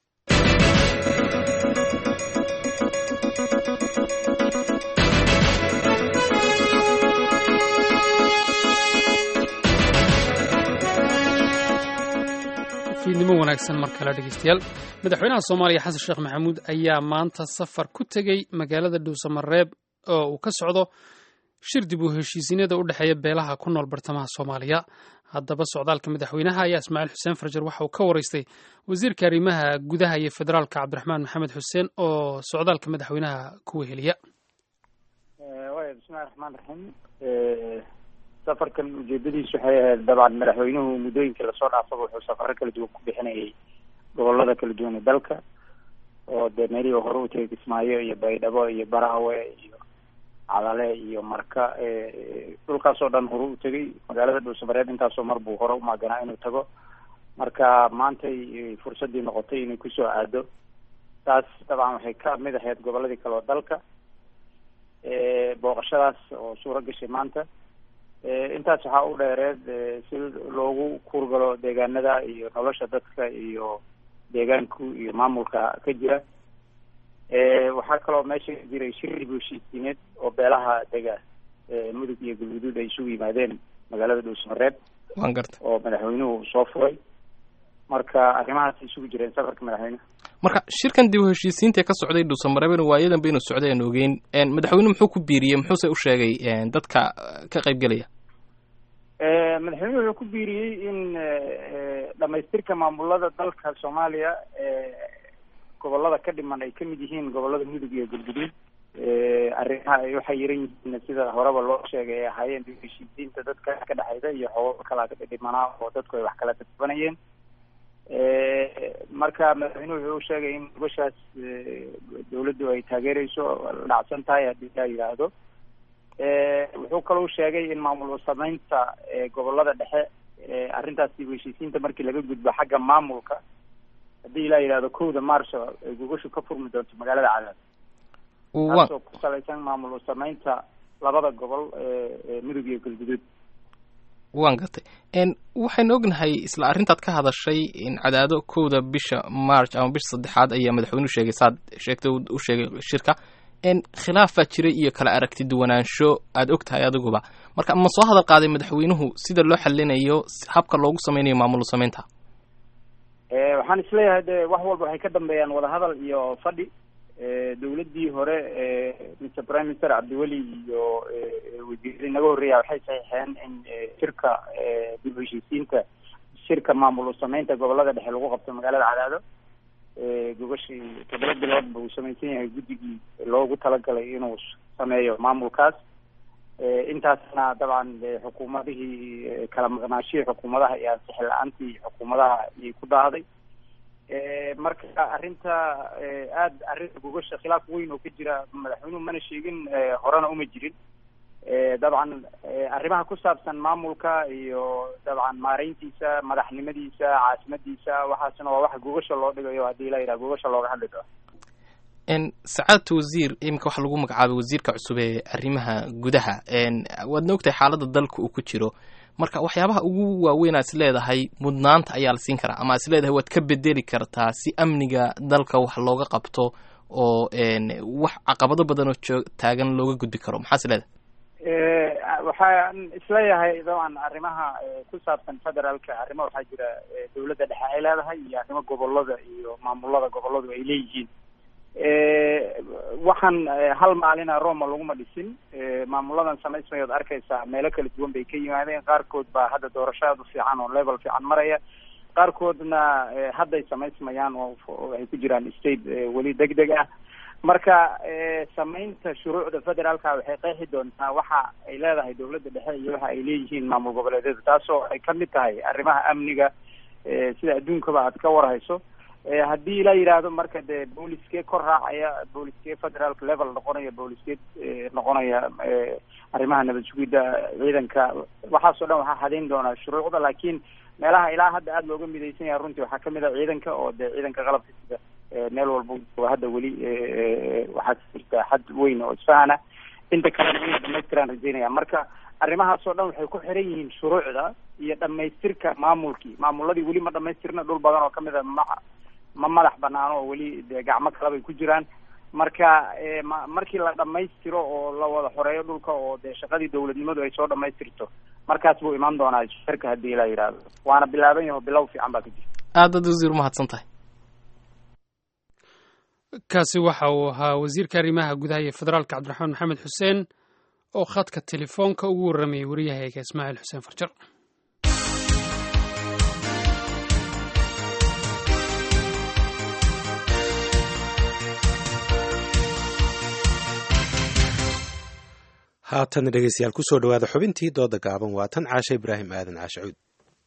fiidnimo wanaagsan mar kale dhegeystayaal madaxweynaha soomaaliya xasan sheekh maxamuud ayaa maanta safar ku tegey magaalada dhuusamareeb oo uu ka socdo shir dib u heshiisiinada u dhexeeya beelaha ku nool bartamaha soomaaliya haddaba socdaalka madaxweynaha ayaa ismaaciil xuseen farjar waxa uu ka waraystay wasiirka arrimaha gudaha iyo federaalka cabdiraxmaan maxamed xuseen oo socdaalka madaxweynaha ku weheliya bismillahi raxmaan raxiim safarkan ujeedadiisu waxay ahayd dabcan madaxweynuhu muddooyinkii lasoo dhaafaba wuxuu safaro kala duwan ku bixinayay gobolada kala duwan ee dalka oo dee meelihii hore u tegay kismaayo iyo baydhabo iyo baraawe iyo cadale iyo marka dhulkaasoo dhan hore u tegay magaalada dhuusamareeb intaasoo mar buu hore umaaganaa inuu tago marka maantay fursadii noqotay inay kusoo aado taas dabcan waxay ka mid ahayd goboladii kale oo dalka booqashadaas oo suuro gashay maanta intaas waxaa u dheereed si loogu kuurgalo deegaanada iyo nolosha dadka iyo deegaanku iyo maamulka ka jira waxaa kaloo meesha ka jiray shir dib u heshiisiineed oo beelaha dega mudug iyo galguduud ay isugu yimaadeen magaalada dhuusamareeb waan garta oo madaxweynuhu soo furay marka arrimahaas isugu jireen safarka madaxweyneha marka shirkan dib u heshiisiinta ka socday dhuusamareebna waayadan baynu socday aan ogeyn madaxweynuhu muxuu ku biiriyey muxuuse u sheegay dadka ka qaybgelaya madaxweynuhu wuxuu ku biiriyey in dhamaystirka maamulada dalka soomaaliya gobolada ka dhiman ay kamid yihiin gobolada mudug iyo galguduud arrimaha ay waxay yaran yihiin sida horeba loo sheegay ay ahaayeen dib heshiisiinta dadka ka dhexayda iyo xoogaba kala dhimanaa oo dadku ay wax kala dadbanayeen marka madaxweynuhu wuxuu u sheegay in gobashaas dawladdu ay taageereyso la dhacsan tahay haddii laa yidhaahdo wuxuu kaloo sheegay in maamul sameynta gobolada dhexe arrintaas dib heshiisiinta markii laga gudbo xagga maamulka haddii ilaa yidhahdo kowda marso ay gogoshu ka furmi doonto magaalada cadaad taasoo ku salaysan maamul sameynta labada gobol mudug iyo galguduud waan gartay waxaynu ognahay isla arrintaad ka hadashay in cadaado kowda bisha march ama bisha saddexaad ayaa madaxweynuhu sheegay saad sheegtay u sheegay shirka khilaafaa jiray iyo kala aragti duwanaansho aada og tahay adiguba marka ma soo hadal qaaday madaxweynuhu sida loo xalinayo habka loogu sameynayo maamul sameynta waxaan isleeyahay de wax walba waxay ka dambeeyaan wadahadal iyo fadhi dawladdii hore mr prime minister cabdiweli iyo wasiiradii naga horreeya waxay saxiixeen in shirka dib u heshiisiinta shirka maamul sameynta gobolada dhexe lagu qabto magaalada cadaado gogashii toddoba biloodba uu samaysan yahay guddigii loogu talagalay inuu sameeyo maamulkaas intaasna dabcan xukuumadihii kala maqnaashihii xukuumadaha iyo ansixi la-aantii xukuumadaha ayay ku daahday marka arrinta aada arrinta gogasha khilaaf weyn oo ka jira madaxweynuhu mana sheegin horena uma jirin dabcan arrimaha ku saabsan maamulka iyo dabcan maareyntiisa madaxnimadiisa caasimadiisa waxaasna waa waxa gogasha loo dhigayo haddii la yidhaha gogasha looga hadli doono sacaadta wasiir iminka waxaa lagu magacaabay wasiirka cusub ee arrimaha gudaha waadna ogtahay xaaladda dalka uu ku jiro marka waxyaabaha ugu waaweyn aad is leedahay mudnaanta ayaa la siin karaa ama aad is leedahay waad ka bedeli kartaa si amniga dalka wax looga qabto oo wax caqabado badan oo joog taagan looga gudbi karo maxaa is leedahay waxaan isleeyahay dabcan arrimaha ku saabsan federaalka arrimo waxaa jira dawladda dhexe ay leedahay iyo arrimo gobolada iyo maamulada goboladu ay leeyihiin waxaan hal maalina roma laguma dhisin maamuladan samaysmayood arkaysaa meelo kala duwan bay ka yimaadeen qaarkood baa hadda doorashaadu fiican oo level fiican maraya qaarkoodna hadday samaysmayaan oo ay ku jiraan state weli deg deg ah marka samaynta shuruucda federaalka waxay qeexi doontaa waxa ay leedahay dawladda dhexe iyo waxa ay leeyihiin maamul goboleedyada taasoo ay kamid tahay arrimaha amniga sida adduunkaba aad ka warhayso haddii la yidhaahdo marka dee booliskee kor raacaya booliskee federaalka level noqonaya booliskee noqonaya arrimaha nabad sugidda ciidanka waxaasoo dhan waxaa hadayn doonaa shuruucda laakiin meelaha ilaa hadda aada looga midaysan yahay runtii waxaa kamid a ciidanka oo dee ciidanka qalabka sida meel walba hadda weli waxaa jirta xad weyn oo isfahana inta kalena inay dhamaystiraan rajeynaya marka arrimahaas oo dhan waxay ku xiran yihiin shuruucda iyo dhamaystirka maamulkii maamuladii weli ma dhamaystirna dhul badan oo kamid a ma ma madax banaano oo weli dee gacmo kalebay ku jiraan marka ma markii la dhamaystiro oo la wada xoreeyo dhulka oo dee shaqadii dawladnimadu ay soo dhamaystirto markaas buu imaan doonaa shirka haddii ilaa yidhaahdo waana bilaaban yaho bilow fiican baa ka jirta aadad wasiir umahadsan tahay kaasi waxa uu ahaa wasiirka arrimaha gudaha iyo federaalka cabdiraxmaan maxamed xuseen oo khadka telefoonka ugu warramayay wariyahayga ismaaciil xuseen farjar haatan dhegeystayaal kusoo dhawaada xubintii dooda gaaban waa tan caashe ibraahim aadan caashe cuud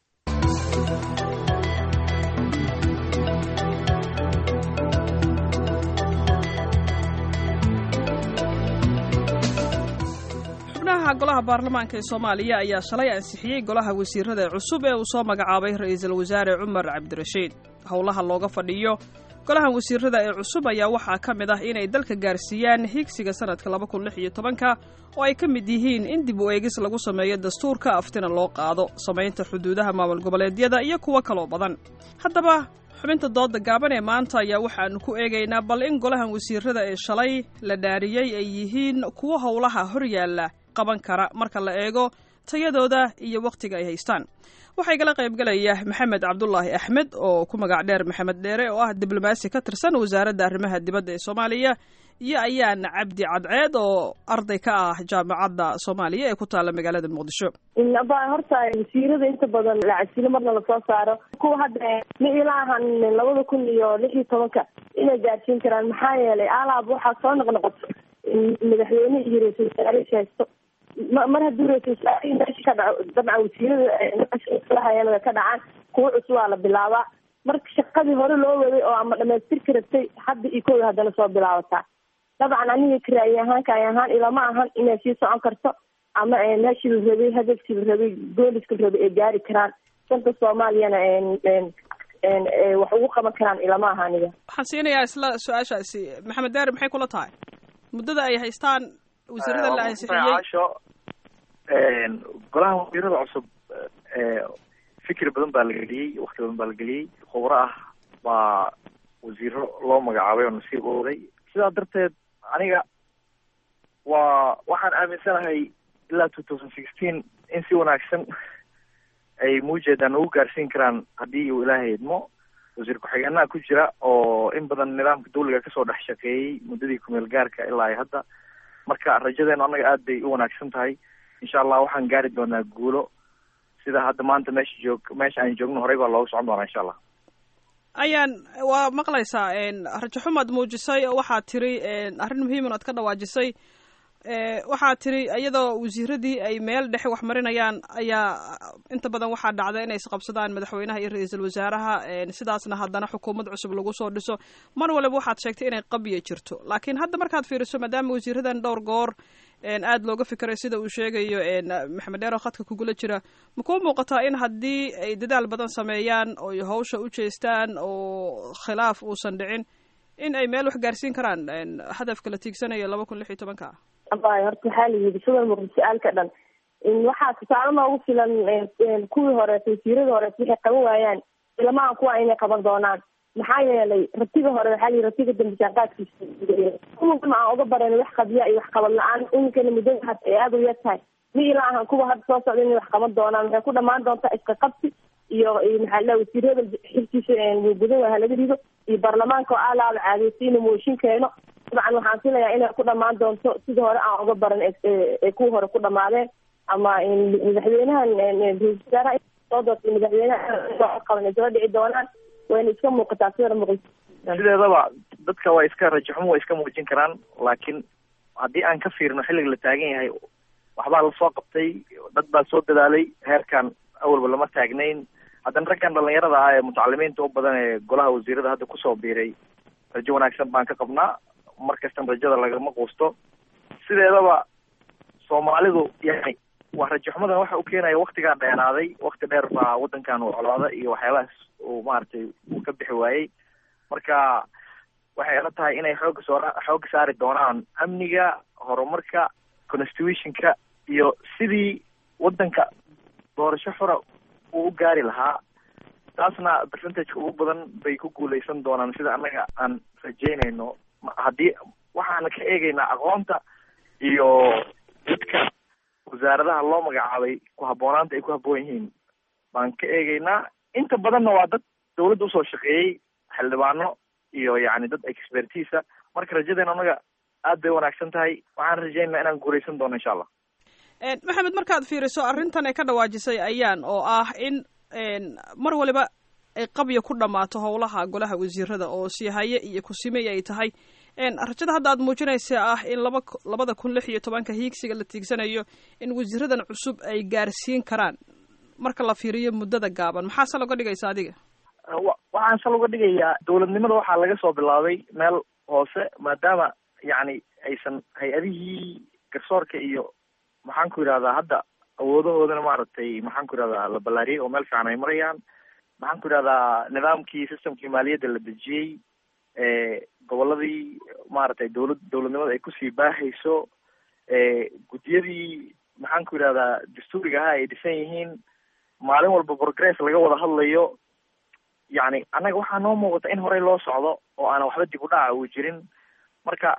xubnaha golaha baarlamaanka ee soomaaliya ayaa shalay ansixiyey golaha wasiirada cusub ee uu soo magacaabay ra-iisul wasaare cumar cabdirashiid howlaha looga fadhiyo golahan wasiirada ee cusub ayaa waxaa ka mid ah inay dalka gaarsiiyaan higsiga sanadka laba kun lix iyo tobanka oo ay ka mid yihiin in dib u eegis lagu sameeyo dastuurka aftina loo qaado samaynta xuduudaha maamul goboleedyada iyo kuwo kaloo badan haddaba xubinta dooda gaaban ee maanta ayaa waxaanu ku eegaynaa bal in golahan wasiirada ee shalay la dhaariyey ay yihiin kuwo howlaha hor yaalla qaban kara marka la eego tayadooda iyo wakhtiga ay haystaan waxaa igala qaybgalaya maxamed cabdulaahi axmed oo ku magac dheer maxamed dheere oo ah diblomaasi ka tirsan wasaaradda arrimaha dibadda ee soomaaliya iyo ayaan cabdi cadceed oo arday ka ah jaamacadda soomaaliya ee ku taalla magaalada muqdisho ba horta wasiirada inta badan lacasilo marna lasoo saaro kuwa hadda ma ilaahan labada kun iyo lix iyo tobanka inay gaarsiin karaan maxaa yeelay alaab waxaa soo noqnoqoto madaxweyne iyo ra-isul wasaare haysto mar haddii ra-isul wasaarihii meesha ka dhaco dabcan wasiirada hayalada ka dhacaan kuwa cusub waa la bilaabaa marka shaqadii hore loo waday oo ama dhamaystirka rabtay hadda iyo kooda haddana soo bilaabataa dabcan aniga karaayi ahaanka ay ahaan ilama ahan inay sii socon karto ama meeshii la rabay hadafkii la rabay gooliska la rabay ay gaari karaan danta soomaaliyana wax ugu qaban karaan ilama aha aniga waxaan siinayaa isla su-aashaasi maxamed daari maxay kula tahay muddada ay haystaan wasiirada la ansixiyey golaha wasiirada cusub fikir badan baa la geliyey wakti badan baa la geliyey khubro ah baa wasiiro loo magacaabay oo nasiib ooday sidaa darteed aniga waa waxaan aaminsanahay ilaa two thousand sixteen in si wanaagsan ay muujeedaan ugu gaarsiin karaan haddii uu ilaahay idmo wasiir ku-xigeenaha ku jira oo in badan nidaamka dawliga kasoo dhex shaqeeyey muddadii kumeel gaarka ilaa ay hadda marka rajadeenu annaga aad bay u wanaagsan tahay insha allah waxaan gaari doonaa guulo sida hadda maanta meesha joog meesha aan joogno horey baa looga socon doonaa insha allah ayaan waa maqlaysaa rajo xumaad muujisay waxaad tiri arrin muhiiman aad ka dhawaajisay waxaad tiri iyadoo wasiiradii ay meel dhexe wax marinayaan ayaa inta badan waxaa dhacda inay isqabsadaan madaxweynaha iyo ra-iisul wasaaraha sidaasna haddana xukuumad cusub lagu soo dhiso mar waliba waxaad sheegtay inay qabya jirto laakiin hadda markaad fiiriso maadaama wasiiradan dhowr goor aada looga fikiray sida uu sheegayo maxamed dheer oo khadka kugula jira ma kuu muuqataa in haddii ay dadaal badan sameeyaan oo hawsha u jeestaan oo khilaaf uusan dhicin in ay meel wax gaarsiin karaan hadafka la tiigsanayo laba kun lix iyo tobanka abay horta waxaa la yidhi sida muuqda su-aalka dhan waxaa tusaale noogu filan kuwii horeeta wasiiradii horeeta waxay qaban waayaan ilamahan kuwa inay qaban doonaan maxaa yeelay ratiga hore waxaa layihi ratiga dambe jaanqaadkiisa kuwana aan uga baran wax qabya iyo wax qabad la-aan iminkana muddada had ay aada u yar tahay ma ila ahan kuwa hadda soo socda inay wax qaban doonaan waxay ku dhamaan doontaa iska qabsi iyo maxaa la wasiirada xilkiisa gudan waa halaga rido iyo baarlamaanka oo aalaaba caadeysa inuu mooshin keeno dabcan waxaan filayaa inay ku dhamaan doonto sidii hore aan uga baran ee kuwa hore ku dhamaadeen ama madaxweynahan ra-isul wasaaraha soo doortay madaxweynaha qaban ay soo dhici doonaan wayna iska muuqataa sida muuqata sideedaba dadka waa iska rajaxumo waa iska muujin karaan laakiin haddii aan ka fiirino xilliga la taagan yahay waxbaa lasoo qabtay dad baa soo dadaalay heerkan awalba lama taagnayn haddana raggan dhalinyarada ah ee mutacalimiinta u badan ee golaha wasiirada hadda kusoo biiray rajo wanaagsan baan ka qabnaa mar kastan rajada lagama quusto sideedaba soomaalidu yani waa rajaxumadan waxa u keenaya waktigaa dheeraaday wakti dheer baa wadankan uu colaada iyo waxyaabahaas uu maaragtay uu ka bixi waayey marka waxay ila tahay inay xooga soo xooga saari doonaan amniga horumarka constitutionka iyo sidii wadanka doorasho xura uu u gaari lahaa taasna percentage ugu badan bay ku guuleysan doonaan sida annaga aan rajeynayno haddii waxaana ka eegaynaa aqoonta iyo dadka wasaaradaha loo magacaabay ku habboonaanta ay ku habboon yihiin baan ka eegaynaa inta badanna waa dad dawladda usoo shaqeeyey xildhibaano iyo yacni dad expertisa marka rajadeena annaga aad bay wanaagsan tahay waxaan rajeynaa inaan guuleysan doono insha allah maxamed markaad fiiriso arrintan ay ka dhawaajisay ayaan oo ah in mar waliba ay qabya ku dhammaato howlaha golaha wasiirada oo siihaye iyo kusimey ay tahay rajada hadda aad muujinaysa ah in laba labada kun lix iyo tobanka hiigsiga la tiigsanayo in wasiiradan cusub ay gaarsiin karaan marka la fiiriyo muddada gaaban maxaa sal uga dhigaysa adiga waxaan sal uga dhigayaa dowladnimada waxaa laga soo bilaabay meel hoose maadaama yacni aysan hay-adihii garsoorka iyo maxaan ku yidhahdaa hadda awoodahoodana maaragtay maxaan ku yidhahdaa la ballaariyey oo meel fiican ay marayaan maxaan ku yidhahdaa nidaamkii systemkii maaliyadda la dejiyey goboladii maaragtay dawlad dowladnimada ay kusii baahayso guddiyadii maxaan ku yidhahdaa dastuuriga ahaa ay dhisan yihiin maalin walba progress laga wada hadlayo yacni annaga waxaa noo muuqata in horey loo socdo oo aanan waxba dib u dhaca uu jirin marka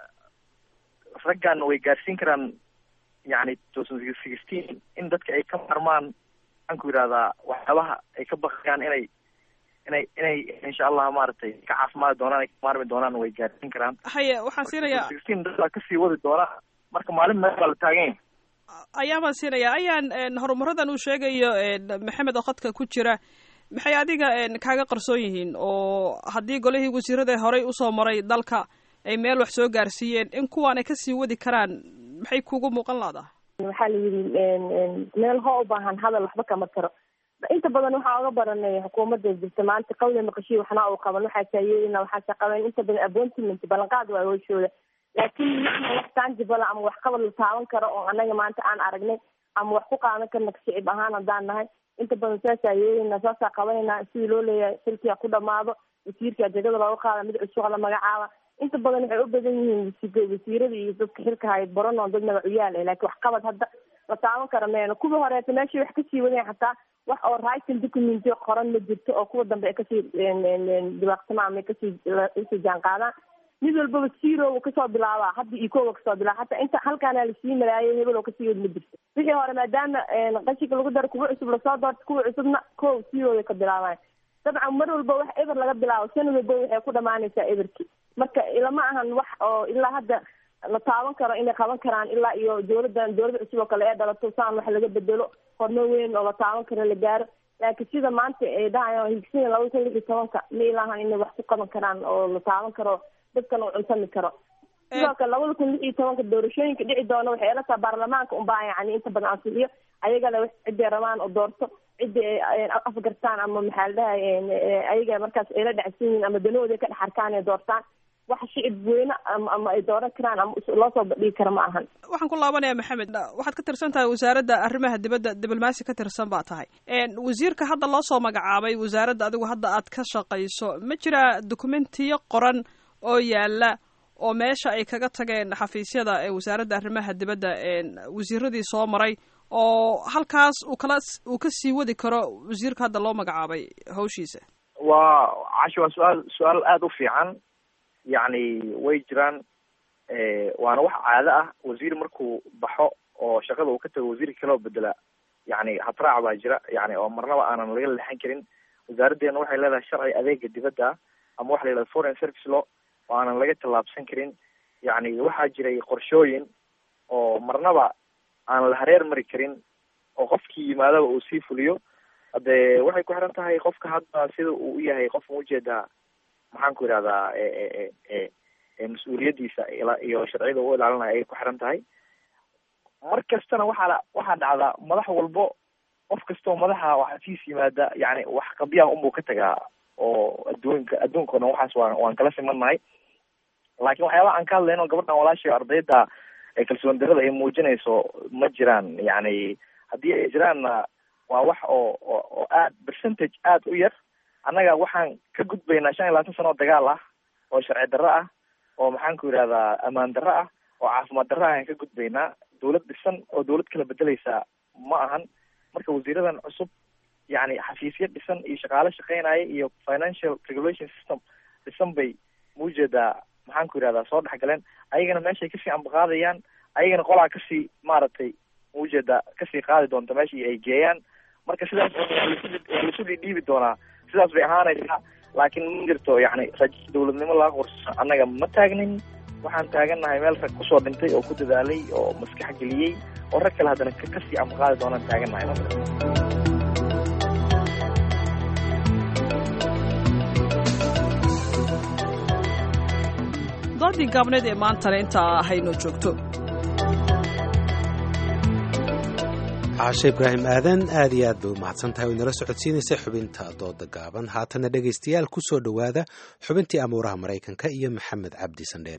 raggan way gaarsiin karaan yacni two thousand sixteen in dadka ay ka marmaan maxaan ku yidhahdaa waxyaabaha ay ka bakayaan inay inay inay insha allah maaragtay ka caafimaadi doonaan ay ka maarmi doonaan way gaarsiin karaan haye waxaan siinayaa sixteen dadbaa kasii wadi doona marka maalin meel baa la taagan yahay ayaan baan siinayaa ayaan horumaradan uu sheegayo maxamed oo khadka ku jira maxay adiga kaaga qarsoon yihiin oo haddii golihii wasiirada horey usoo maray dalka ay meel wax soo gaarsiiyeen in kuwaan ay kasii wadi karaan maxay kugu muuqan laadaha waxaa la yidhi meel hoo u baahan hadal waxba kama taro inta badan waxaa oga baranay xukuumadda jirta maanta qawle maqashiy waxna uu qaban waxaa taayeerina waxaase qaban inta badan appointment ballanqaad waa hooshooda laakiin wax tangible ama wax qabad la taaban karo oo anaga maanta aan aragnay ama wax ku qaadan karna shicib ahaan haddaan nahay inta badan saasaa yeelina saasaa qabanayna sidii loo leeyahay xilkiga ku dhamaado wasiirka jegada looga qaada mid cusub la magacaaba inta badan waxay u badan yihiin wasiirada iyo dadka xilka hay baranoo dad magacuyaal laakiin wax qabad hadda la taaban kara meeno kuwii horeeta meeshay wax kasii wadeen xataa wax oo writing document qoran ma jirto oo kuwa dambe ay kasii dibaaqsamaan ama kasii kasii jaan qaadaan mid walbaba zero kasoo bilaabaa hadda iyo kowa kasoo bilaaba hataa inta halkaana lasii maraayay hebel oo kasii wad ma jirto wixii hore maadaama qashinka lagu daro kuwa cusub lasoo doorto kuwa cusubna kow zero ka bilaabaan dabcan mar walba wax eber laga bilaabo sanad walba waxay ku dhamaanaysaa eberki marka ilama ahan wax oo ilaa hadda la taaban karo inay qaban karaan ilaa iyo dowladdan dowlada cusub oo kale ee dhalato saan wax laga bedelo horumar weyn oo la taaban karo la gaaro laakiin sida maanta ay dhahayan higsina laba kun lix iyo tobanka ma ilaahan inay wax ku qaban karaan oo la taaban karo dadkan uu cunsami karo sidoo kale labada kun lix iyo tobanka doorashooyinka dhici doona waxay ila taha baarlamaanka unbaa yani inta badan ansixiyo ayagale ciday rabaan oo doorto cidii ay afgartaan ama maxaa la dhahay ayaga markaas ayla dhacsan yihiin ama danahooda ka dhex arkaan ay doortaan wax shicib weyne ama ama ay dooran karaan ama loo soo bandhigi kara ma ahan waxaan ku laabanaya maxamed waxaad ka tirsan tahay wasaaradda arrimaha dibadda diblomaasi ka tirsan baa tahay wasiirka hadda loo soo magacaabay wasaaradda adigu hadda aad ka shaqayso ma jiraa dokumentiyo qoran oo yaala oo meesha ay kaga tageen xafiisyada ee wasaaradda arrimaha dibadda wasiiradii soo maray oo halkaas uu kala uu ka sii wadi karo wasiirka hadda loo magacaabay hawshiisa waa cashi waa su-aal su-aal aada u fiican yacni way jiraan waana wax caado ah wasiir markuu baxo oo shaqada uu ka tago wasiirka kaloo bedela yacni habraac baa jira yani oo marnaba aanan laga leexan karin wasaaraddeena waxay leedahay sharci adeega dibadda ama waxa la yidhahda foreign service law oo aanan laga tallaabsan karin yacni waxaa jiray qorshooyin oo marnaba aan la hareer mari karin oo qofkii yimaadaba uu sii fuliyo hade waxay ku xiran tahay qofka hadda sida uu u yahay qof ma ujeedaa maxaan ku yidhahdaa mas-uuliyadiisa iyo sharciyada u ilaalinayo ayay ku xiran tahay mar kastana waxaa waxaa dhacdaa madax walbo qof kastoo madaxa waxaa siis yimaada yani wax qabyaha unbuu ka tagaa oo adduunka adduunka o dhan waxaas waan waan kala simannahay laakiin waxyaabaha aan ka hadlayno gabadhan walaashay ardayda ee kalsoon darada ay muujinayso ma jiraan yani haddii ay jiraanna waa wax oo oo oo aad percentage aada u yar annaga waxaan ka gudbaynaa shan iyo labaatan sano oo dagaal ah oo sharci darro ah oo maxaan ku yidhahdaa ammaan darro ah oo caafimaad darro ah ayaan ka gudbaynaa dawlad dhisan oo dawlad kala bedeleysa ma ahan marka wasiiradan cusub yani xafiisyo dhisan iyo shaqaale shaqeynaya iyo financial regulation system dhisan bay muujeedaa maxaan ku yidhahdaa soo dhexgaleen ayagana meeshay kasii ambaqaadayaan ayagana qolaa kasii maaragtay muujeeda kasii qaadi doonta meeshii ay geeyaan marka sidaas waa laisu dhidhiibi doonaa sidaas bay ahaanaysaa laakiin ma jirto yani rajo dawladnimo laga qorso annaga ma taagnin waxaan taagannahay meel rag kusoo dhintay oo ku dadaalay oo maskax geliyey oo rag kale haddana kasii ambaqaadi doonaan taagannahay doodii gaabneed ee maantana intaa haynoo joogto caashe ibraahim aadan aad iyo aad bay u mahadsan tahay way nala socodsiinaysay xubinta dooda gaaban haatana dhegaystayaal ku soo dhowaada xubintii amuuraha maraykanka iyo maxamed cabdi sandheere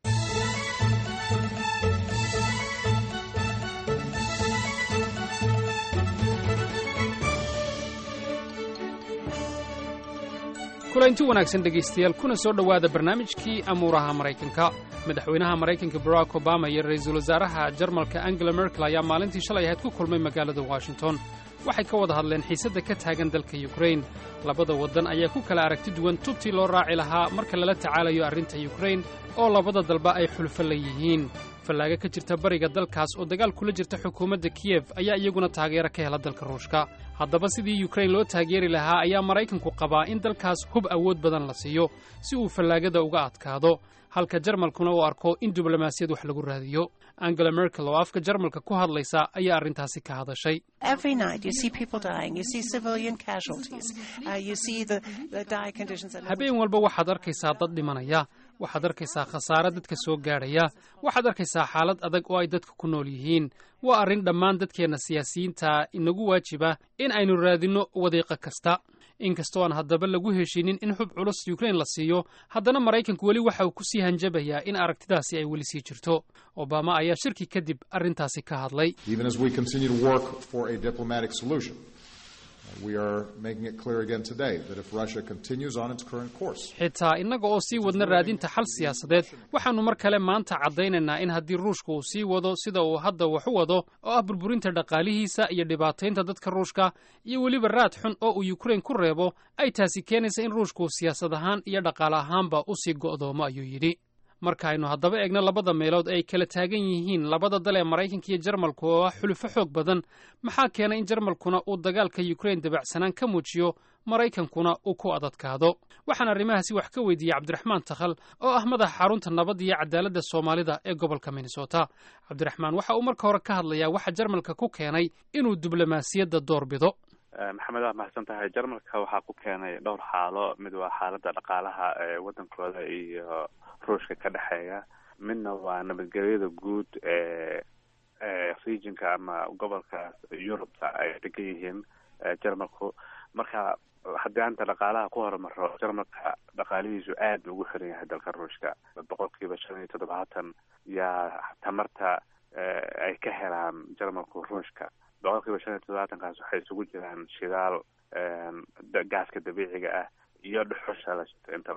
kulanti wanaagsan dhegaystayaal kuna soo dhowaada barnaamijkii amuuraha maraykanka madaxweynaha maraykanka barack obama iyo ra-iisul wasaaraha jarmalka angela merkel ayaa maalintii shalay ahayd ku kulmay magaalada washington waxay ka wada hadleen xiisadda ka taagan dalka yukrain labada waddan ayaa ku kala aragti duwan tubtii loo raaci lahaa marka lala tacaalayo arrinta yukrain oo labada dalba ay xulfo la yihiin fallaaga ka jirta bariga dalkaas oo dagaal kula jirta xukuumadda kiyef ayaa iyaguna taageero ka hela dalka ruushka haddaba sidii yukrain loo taageeri lahaa ayaa maraykanku qabaa in dalkaas hub awood badan la siiyo si uu fallaagada uga adkaado halka jarmalkuna uu arko in diblomaasiyad wax lagu raadiyo angela merkel oo afka jarmalka ku hadlaysa ayaa arrintaasi ka hadashay habeen walba waxaad arkaysaa dad dhimanaya waxaad arkaysaa khasaare dadka soo gaadhaya waxaad arkaysaa xaalad adag oo ay dadka ku nool yihiin waa arrin dhammaan dadkeenna siyaasiyiinta inagu waajiba in aynu raadinno wadiiqo kasta inkastoo aan haddaba lagu heshiinin in xub culus yukrain la siiyo haddana maraykanku weli waxa uu ku sii hanjabayaa in aragtidaasi ay weli sii jirto obama ayaa shirki kadib arrintaasi ka hadlay xitaa innaga oo sii wadna raadinta xal siyaasadeed waxaannu mar kale maanta caddaynaynaa in haddii ruushka uu sii wado sida uu hadda wax u wado oo ah burburinta dhaqaalihiisa iyo dhibaataynta dadka ruushka iyo weliba raad xun oo uu yukrain ku reebo ay taasi keenaysa in ruushku siyaasad ahaan iyo dhaqaale ahaanba u sii go'doomo ayuu yidhi marka aynu haddaba eegno labada meelood ay kala taagan yihiin labada dal ee maraykanka iyo jarmalku oo ah xulufo xoog badan maxaa keenay in jarmalkuna uu dagaalka yukrain dabacsanaan ka muujiyo maraykankuna uu ku adadkaado waxaan arrimahaasi wax ka weydiiyey cabdiraxmaan takhal oo ah madaxa xarunta nabadda iyo cadaaladda soomaalida ee gobolka minnesota cabdiraxmaan waxa uu marka hore ka hadlayaa waxa jarmalka ku keenay inuu diblomaasiyadda door bido maxamed waa mahadsan tahay jarmalka waxaa ku keenay dhowr xaalo mid waa xaaladda dhaqaalaha ee waddankooda iyo ruushka ka dhexeeya midna waa nabadgelyada guud ee regionka ama gobolka yurubta ay degan yihiin jarmalku marka haddii anta dhaqaalaha ku horumaro jarmalka dhaqaalihiisu aad buu ugu xiran yahay dalka ruushka boqol kiiba shan iyo toddobaatan yaa tamarta ay ka helaan jarmalku ruushka boqol kiiba shan iyo toddobaatankaas waxay isugu jiraan shidaal gaaska dabiiciga ah iyo dhuxusha la shito intaba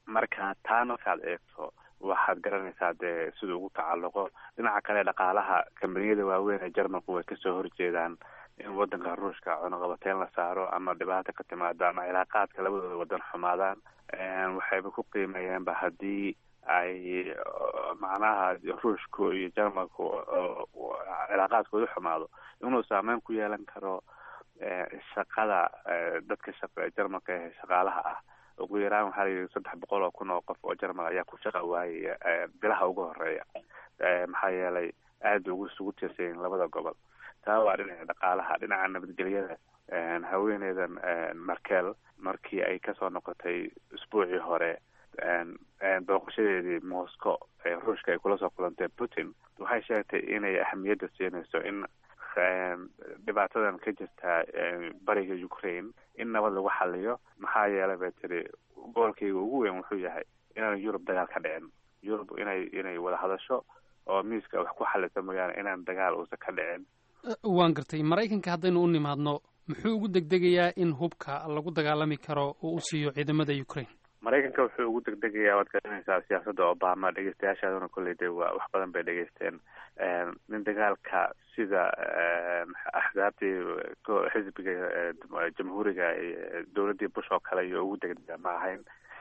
marka taa markaad eegto waxaad garanaysaa dee siduu ugu tacalluqo dhinaca kale dhaqaalaha kambaniyada waaweyn ee jarmalku way kasoo horjeedaan in wadanka ruushka cunuqabateyn la saaro ama dhibaata ka timaado ama cilaaqaadka labadooda wadan xumaadaan waxayba ku qiimeeyeenba haddii ay macnaha ruushku iyo jarmalku cilaaqaadkooda xumaado inuu saameyn ku yeelan karo shaqada dadka shaqa jarmalka ee shaqaalaha ah ugu yaraan waxaa layidhi saddex boqol oo kun oo qof oo jarmal ayaa ku shaqa waayaya bilaha ugu horeeya maxaa yeelay aada ugu isugu tiirsayin labada gobol taa waa dhinaca dhaqaalaha dhinaca nabadgelyada haweeneydan markel markii ay kasoo noqotay isbuucii hore booqashadeedii moscow ee ruushka ay kula soo kulantay putin waxay sheegtay inay ahamiyadda siinayso in dhibaatadan ka jirta bariga ukraine in nabad lagu xaliyo maxaa yeelay bay tiri goolkayga ugu weyn wuxuu yahay inaan yurub dagaal ka dhicin yurub inay inay wada hadasho oo miiska wax ku xalisa mooyaane inaan dagaal uusan ka dhicin waan gartay maraykanka haddaynu u nimaadno muxuu ugu degdegayaa in hubka lagu dagaalami karo oo u siiyo ciidamada ukraine maraykanka wuxuu ugu degdegayaa waad garanaysaa siyaasadda obama dhegeystayaashaaduna kolley de waa wax badan bay dhegeysteen nin dagaalka sida axsaabtii xisbiga jamhuuriga dowladdii bush oo kale iyo ugu degdega ma ahayn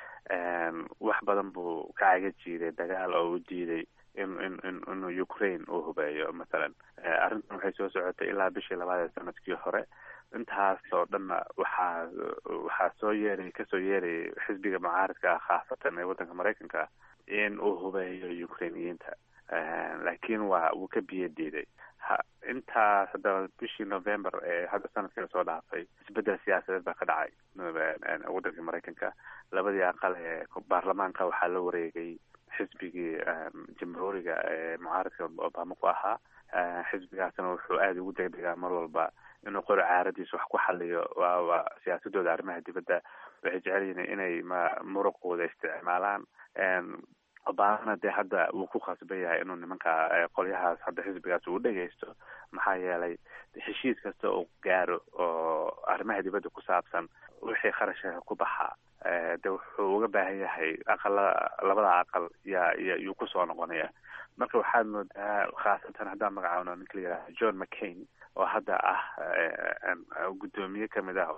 wax badan buu ka caga jiiday dagaal oo u diiday in in in inuu ukraine uu hubeeyo mathalan arrintan waxay soo socotay ilaa bishii labaad ee sanadkii hore intaas oo dhanna waxaa waxaa soo yeeray kasoo yeerayay xisbiga mucaaridka ah khaasatan ee waddanka maraykanka in uu hubeeyo ukrainiyiinta laakiin waa wuu ka biyo diiday ha intaas haddaba bishii november ee hadda sanadkii lasoo dhaafay isbedel siyaasadeed baa ka dhacay waddanka maraykanka labadii aqal ee baarlamaanka waxaa la wareegay xisbigii jamhuuriga ee mucaaridka obama ku ahaa xisbigaasna wuxuu aada ugu degdegaa mar walba inuu qori caaradiisa wax ku xaliyo waaba siyaasadooda arrimaha dibadda waxay jecel yihiin inay ma muruqooda isticmaalaan obamana dee hadda wuu ku khasban yahay inuu nimanka qolyahaas hadda xisbigaas uu dhegeysto maxaa yeelay heshiis kasta uu gaaro oo arrimaha dibadda ku saabsan wixii kharashka ku baxaa de wuxuu uga baahan yahay aqala labada aqal yaa y yuu kusoo noqonaya marka waxaad moodaa khaasatan haddaan magacaawno ninka la yidhaha john mccain oo hadda ah guddoomiye kamid ah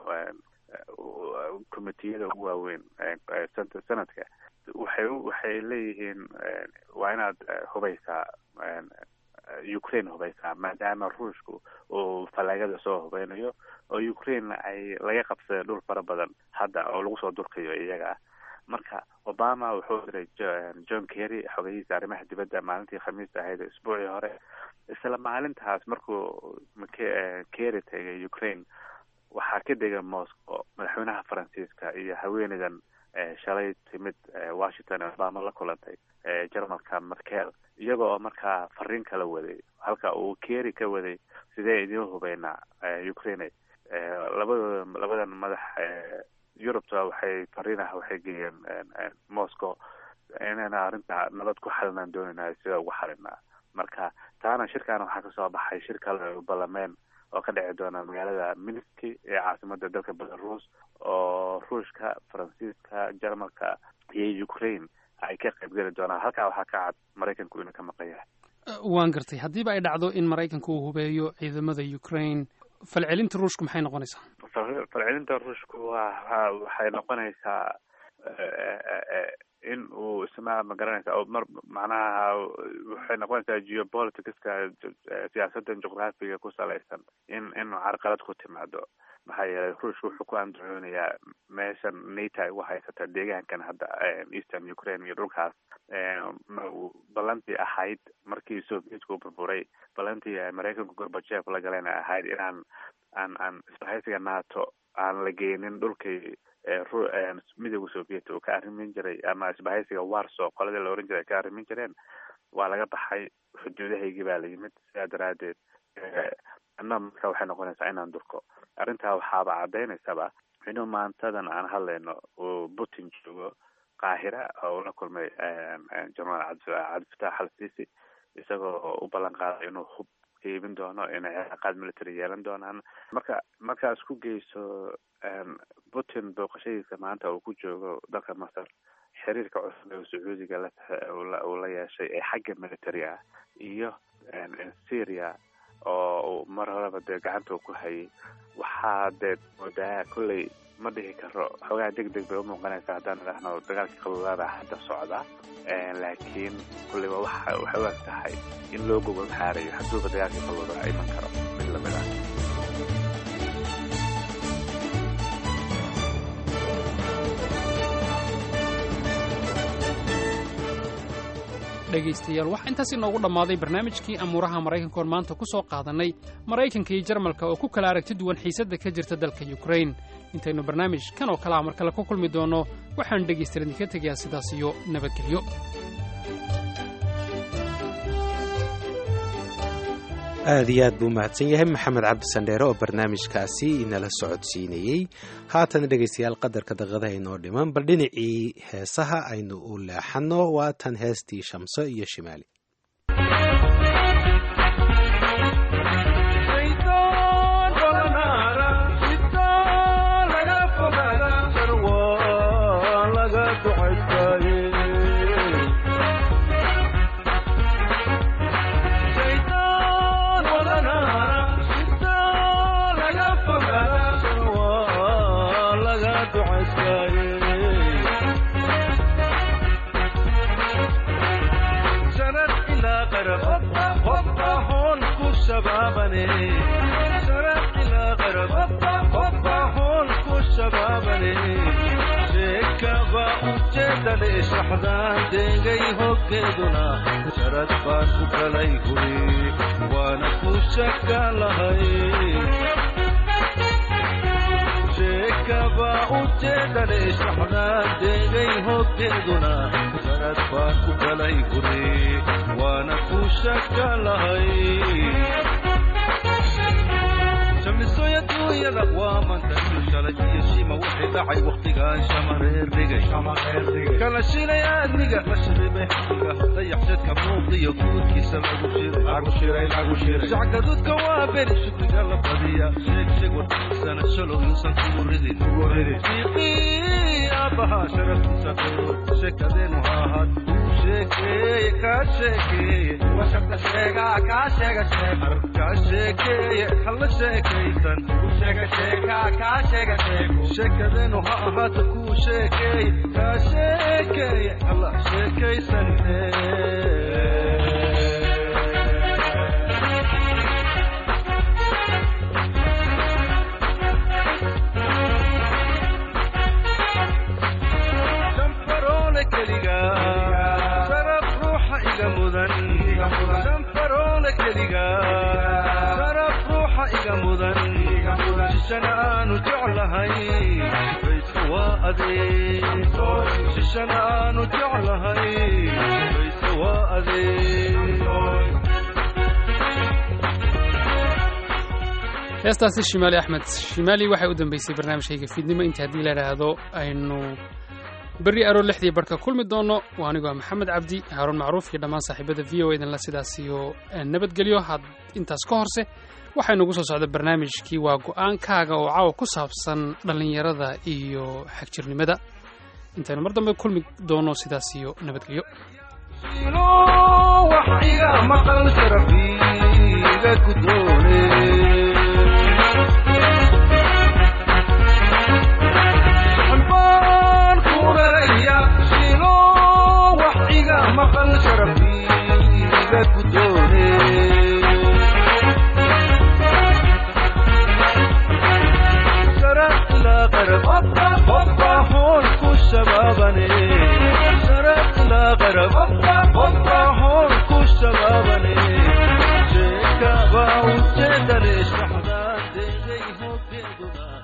commitiyada ugu waaweyn sanadka waxay waxay leeyihiin waa inaad hubeysaa ukraine hubeysaa maadaama ruushku uu falaagada soo hubeynayo oo ukraine ay laga qabsaday dhul fara badan hadda oo lagu soo durkayo iyaga marka obama wuxuu diray john kerry xogeyihiisa arrimaha dibadda maalintii khamiista ahayd isbuucii hore isla maalintaas markuu kerry tegay ukraine waxaa ka dega moscow madaxweynaha faransiiska iyo haweeneydan shalay timid washington ee obama la kulantay jarmalka markel iyaga oo markaa fariin kala waday halka uu kerry ka waday sidee idiin hubeynaa ukraine labadooda labadan madax yurubta waxay fariinah waxay geeyeen moscow inayna arrinta nabad ku xalinaan doonayna sida ugu xalinaa marka taana shirkaana waxaa kasoo baxay shir kale balameen oo ka dhici doona magaalada minski ee caasimada dalka belarus oo ruushka faransiiska jarmalka iyo ukraine ay ka qaybgeli doonaan halkaa waxaa ka cad maraykanku inuu ka maqan yahay waan gartay haddiiba ay dhacdo in maraykanka uu hubeeyo ciidamada ukraine falcelinta ruushku maxay noqonaysaa falcelinta ruushku waa waxay noqonaysaa in uu isma ma garanaysa oo mar macnaha waxay noqonaysaa geopoliticska siyaasadan juqraafiga ku salaysan in in carqalad ku timaado maxaa yeelay ruushka wuxuu ku andacoonayaa meeshan nato ay ugu haysata deegaankan hadda eastern ukraine iyo dhulkaas ballantii ahayd markii sovietku burburay ballantii maraykanku gorbajeef la galayna ahayd inaan aan aan isbahaysiga nato aan la geynin dhulkii midooda soviet uu ka arrimin jiray ama isbahaysiga warso qoladii la oran jiray ay ka arrimin jireen waa laga baxay xuduudahaygii baa la yimid sidaa daraadeed anna marka waxay noqonaysaa inaan durko arrintaa waxaaba cadaynaysaba inuu maantadan aan hadlayno uu putin joogo qaahira oo ula kulmay jenaraal cabdifatax al sisi isagoo u ballan qaaday inuu hub iibin doono inay ciqaad military yeelan doonaan marka markaas ku geyso putin booqashadiisa maanta uu ku joogo dalka masar xiriirka cusub ee sacuudiga la uu la yeeshay ee xagga military ah iyo syria oo mar horeba dee gacanta ku hayay waxaa dee moodaa kolley ma dhihi karo xoogaa deg deg bay umuuqanaysaa haddaan idhaahno dagaalkii qaluulaada hadda socda laakiin kolleyba waxa waxay u eg tahay in loo gogol xaarayo hadduuba dagaalkii qaluulada iman karo mid lamid ah dhegaystayaal waxaa intaas inoogu dhammaaday barnaamijkii amuuraha maraykanka oon maanta ku soo qaadannay maraykanka iyo jarmalka oo ku kala aragti duwan xiisadda ka jirta dalka yukrain intaynu barnaamij kan oo kale a mar kale ku kulmi doonno waxaan dhegaystayaal idinka tegayaa sidaas iyo nabadgelyo aad iyo aad buu mahadsan yahay maxamed cabdi sandheere oo barnaamijkaasi inala socodsiinayey haatan dhegaystayaal qadarka daqadaha inoo dhiman bal dhinacii heesaha aynu u leexanno waa tan heestii shamso iyo shimaali shaxdaan deegay hoggeeduna sharad baan ku kalay guri waana ku shaka lahay sheekaba ujeedane shaxdaan deegay hoggeeduna sharad baan ku kalay guri waana ku shaka lahay shamisoy adduunyada waa mantashu shalay iyo shima wixii dhacay wakhtigaan shamareer dhigay kala shilay aadniga la shiribay xaqiga dayaxshadka muuqdiyo guudkiisa lagu shiray shacgaduudka waa beri shukriga la badiya sheeg sheeg warkiisana shalow yuusan kugu ridin siiqii aabbahaa sharaftiisa dhoor sheekadeenu ha ahaad sheekeeye kaa sheekeeye washarta sheegaa kaa sheega sheegar kaa sheekeeye hala sheekaysan sheega sheekaa kaa sheega sheego sheekadeenu ha ahaato kuu sheekeeye kaa sheekeeye hala sheekaysanine shishana aanu jeclahay bayse waa adeeg shishana aanu jeclahay bayse waa adeeg heestaasi shimaali axmed shimaali waxay u dambeysay barnaamijkayga fiidnimo inta haddii la idhaahdo aynu berri aroo lixdii barhka kulmi doono waa anigoo maxamed cabdi haaruun macruuf iyo dhammaan saaxiibada v o edanla sidaas iyo nabadgelyo had intaas ka horse waxaa nugu soo socda barnaamijkii waa go'aankaaga oo caawa ku saabsan dhallinyarada iyo xagjirnimada intaynu mar dambe kulmi doono sidaas iyo nabadgelyo wax iga maqal sharafiga gudoone baan ku raraya shilo wax iga maqal sharafiga gudoone هون كشبابني شرق لا غرب هون كشبابني شيكا باو جدري شحدان دي هو كدنا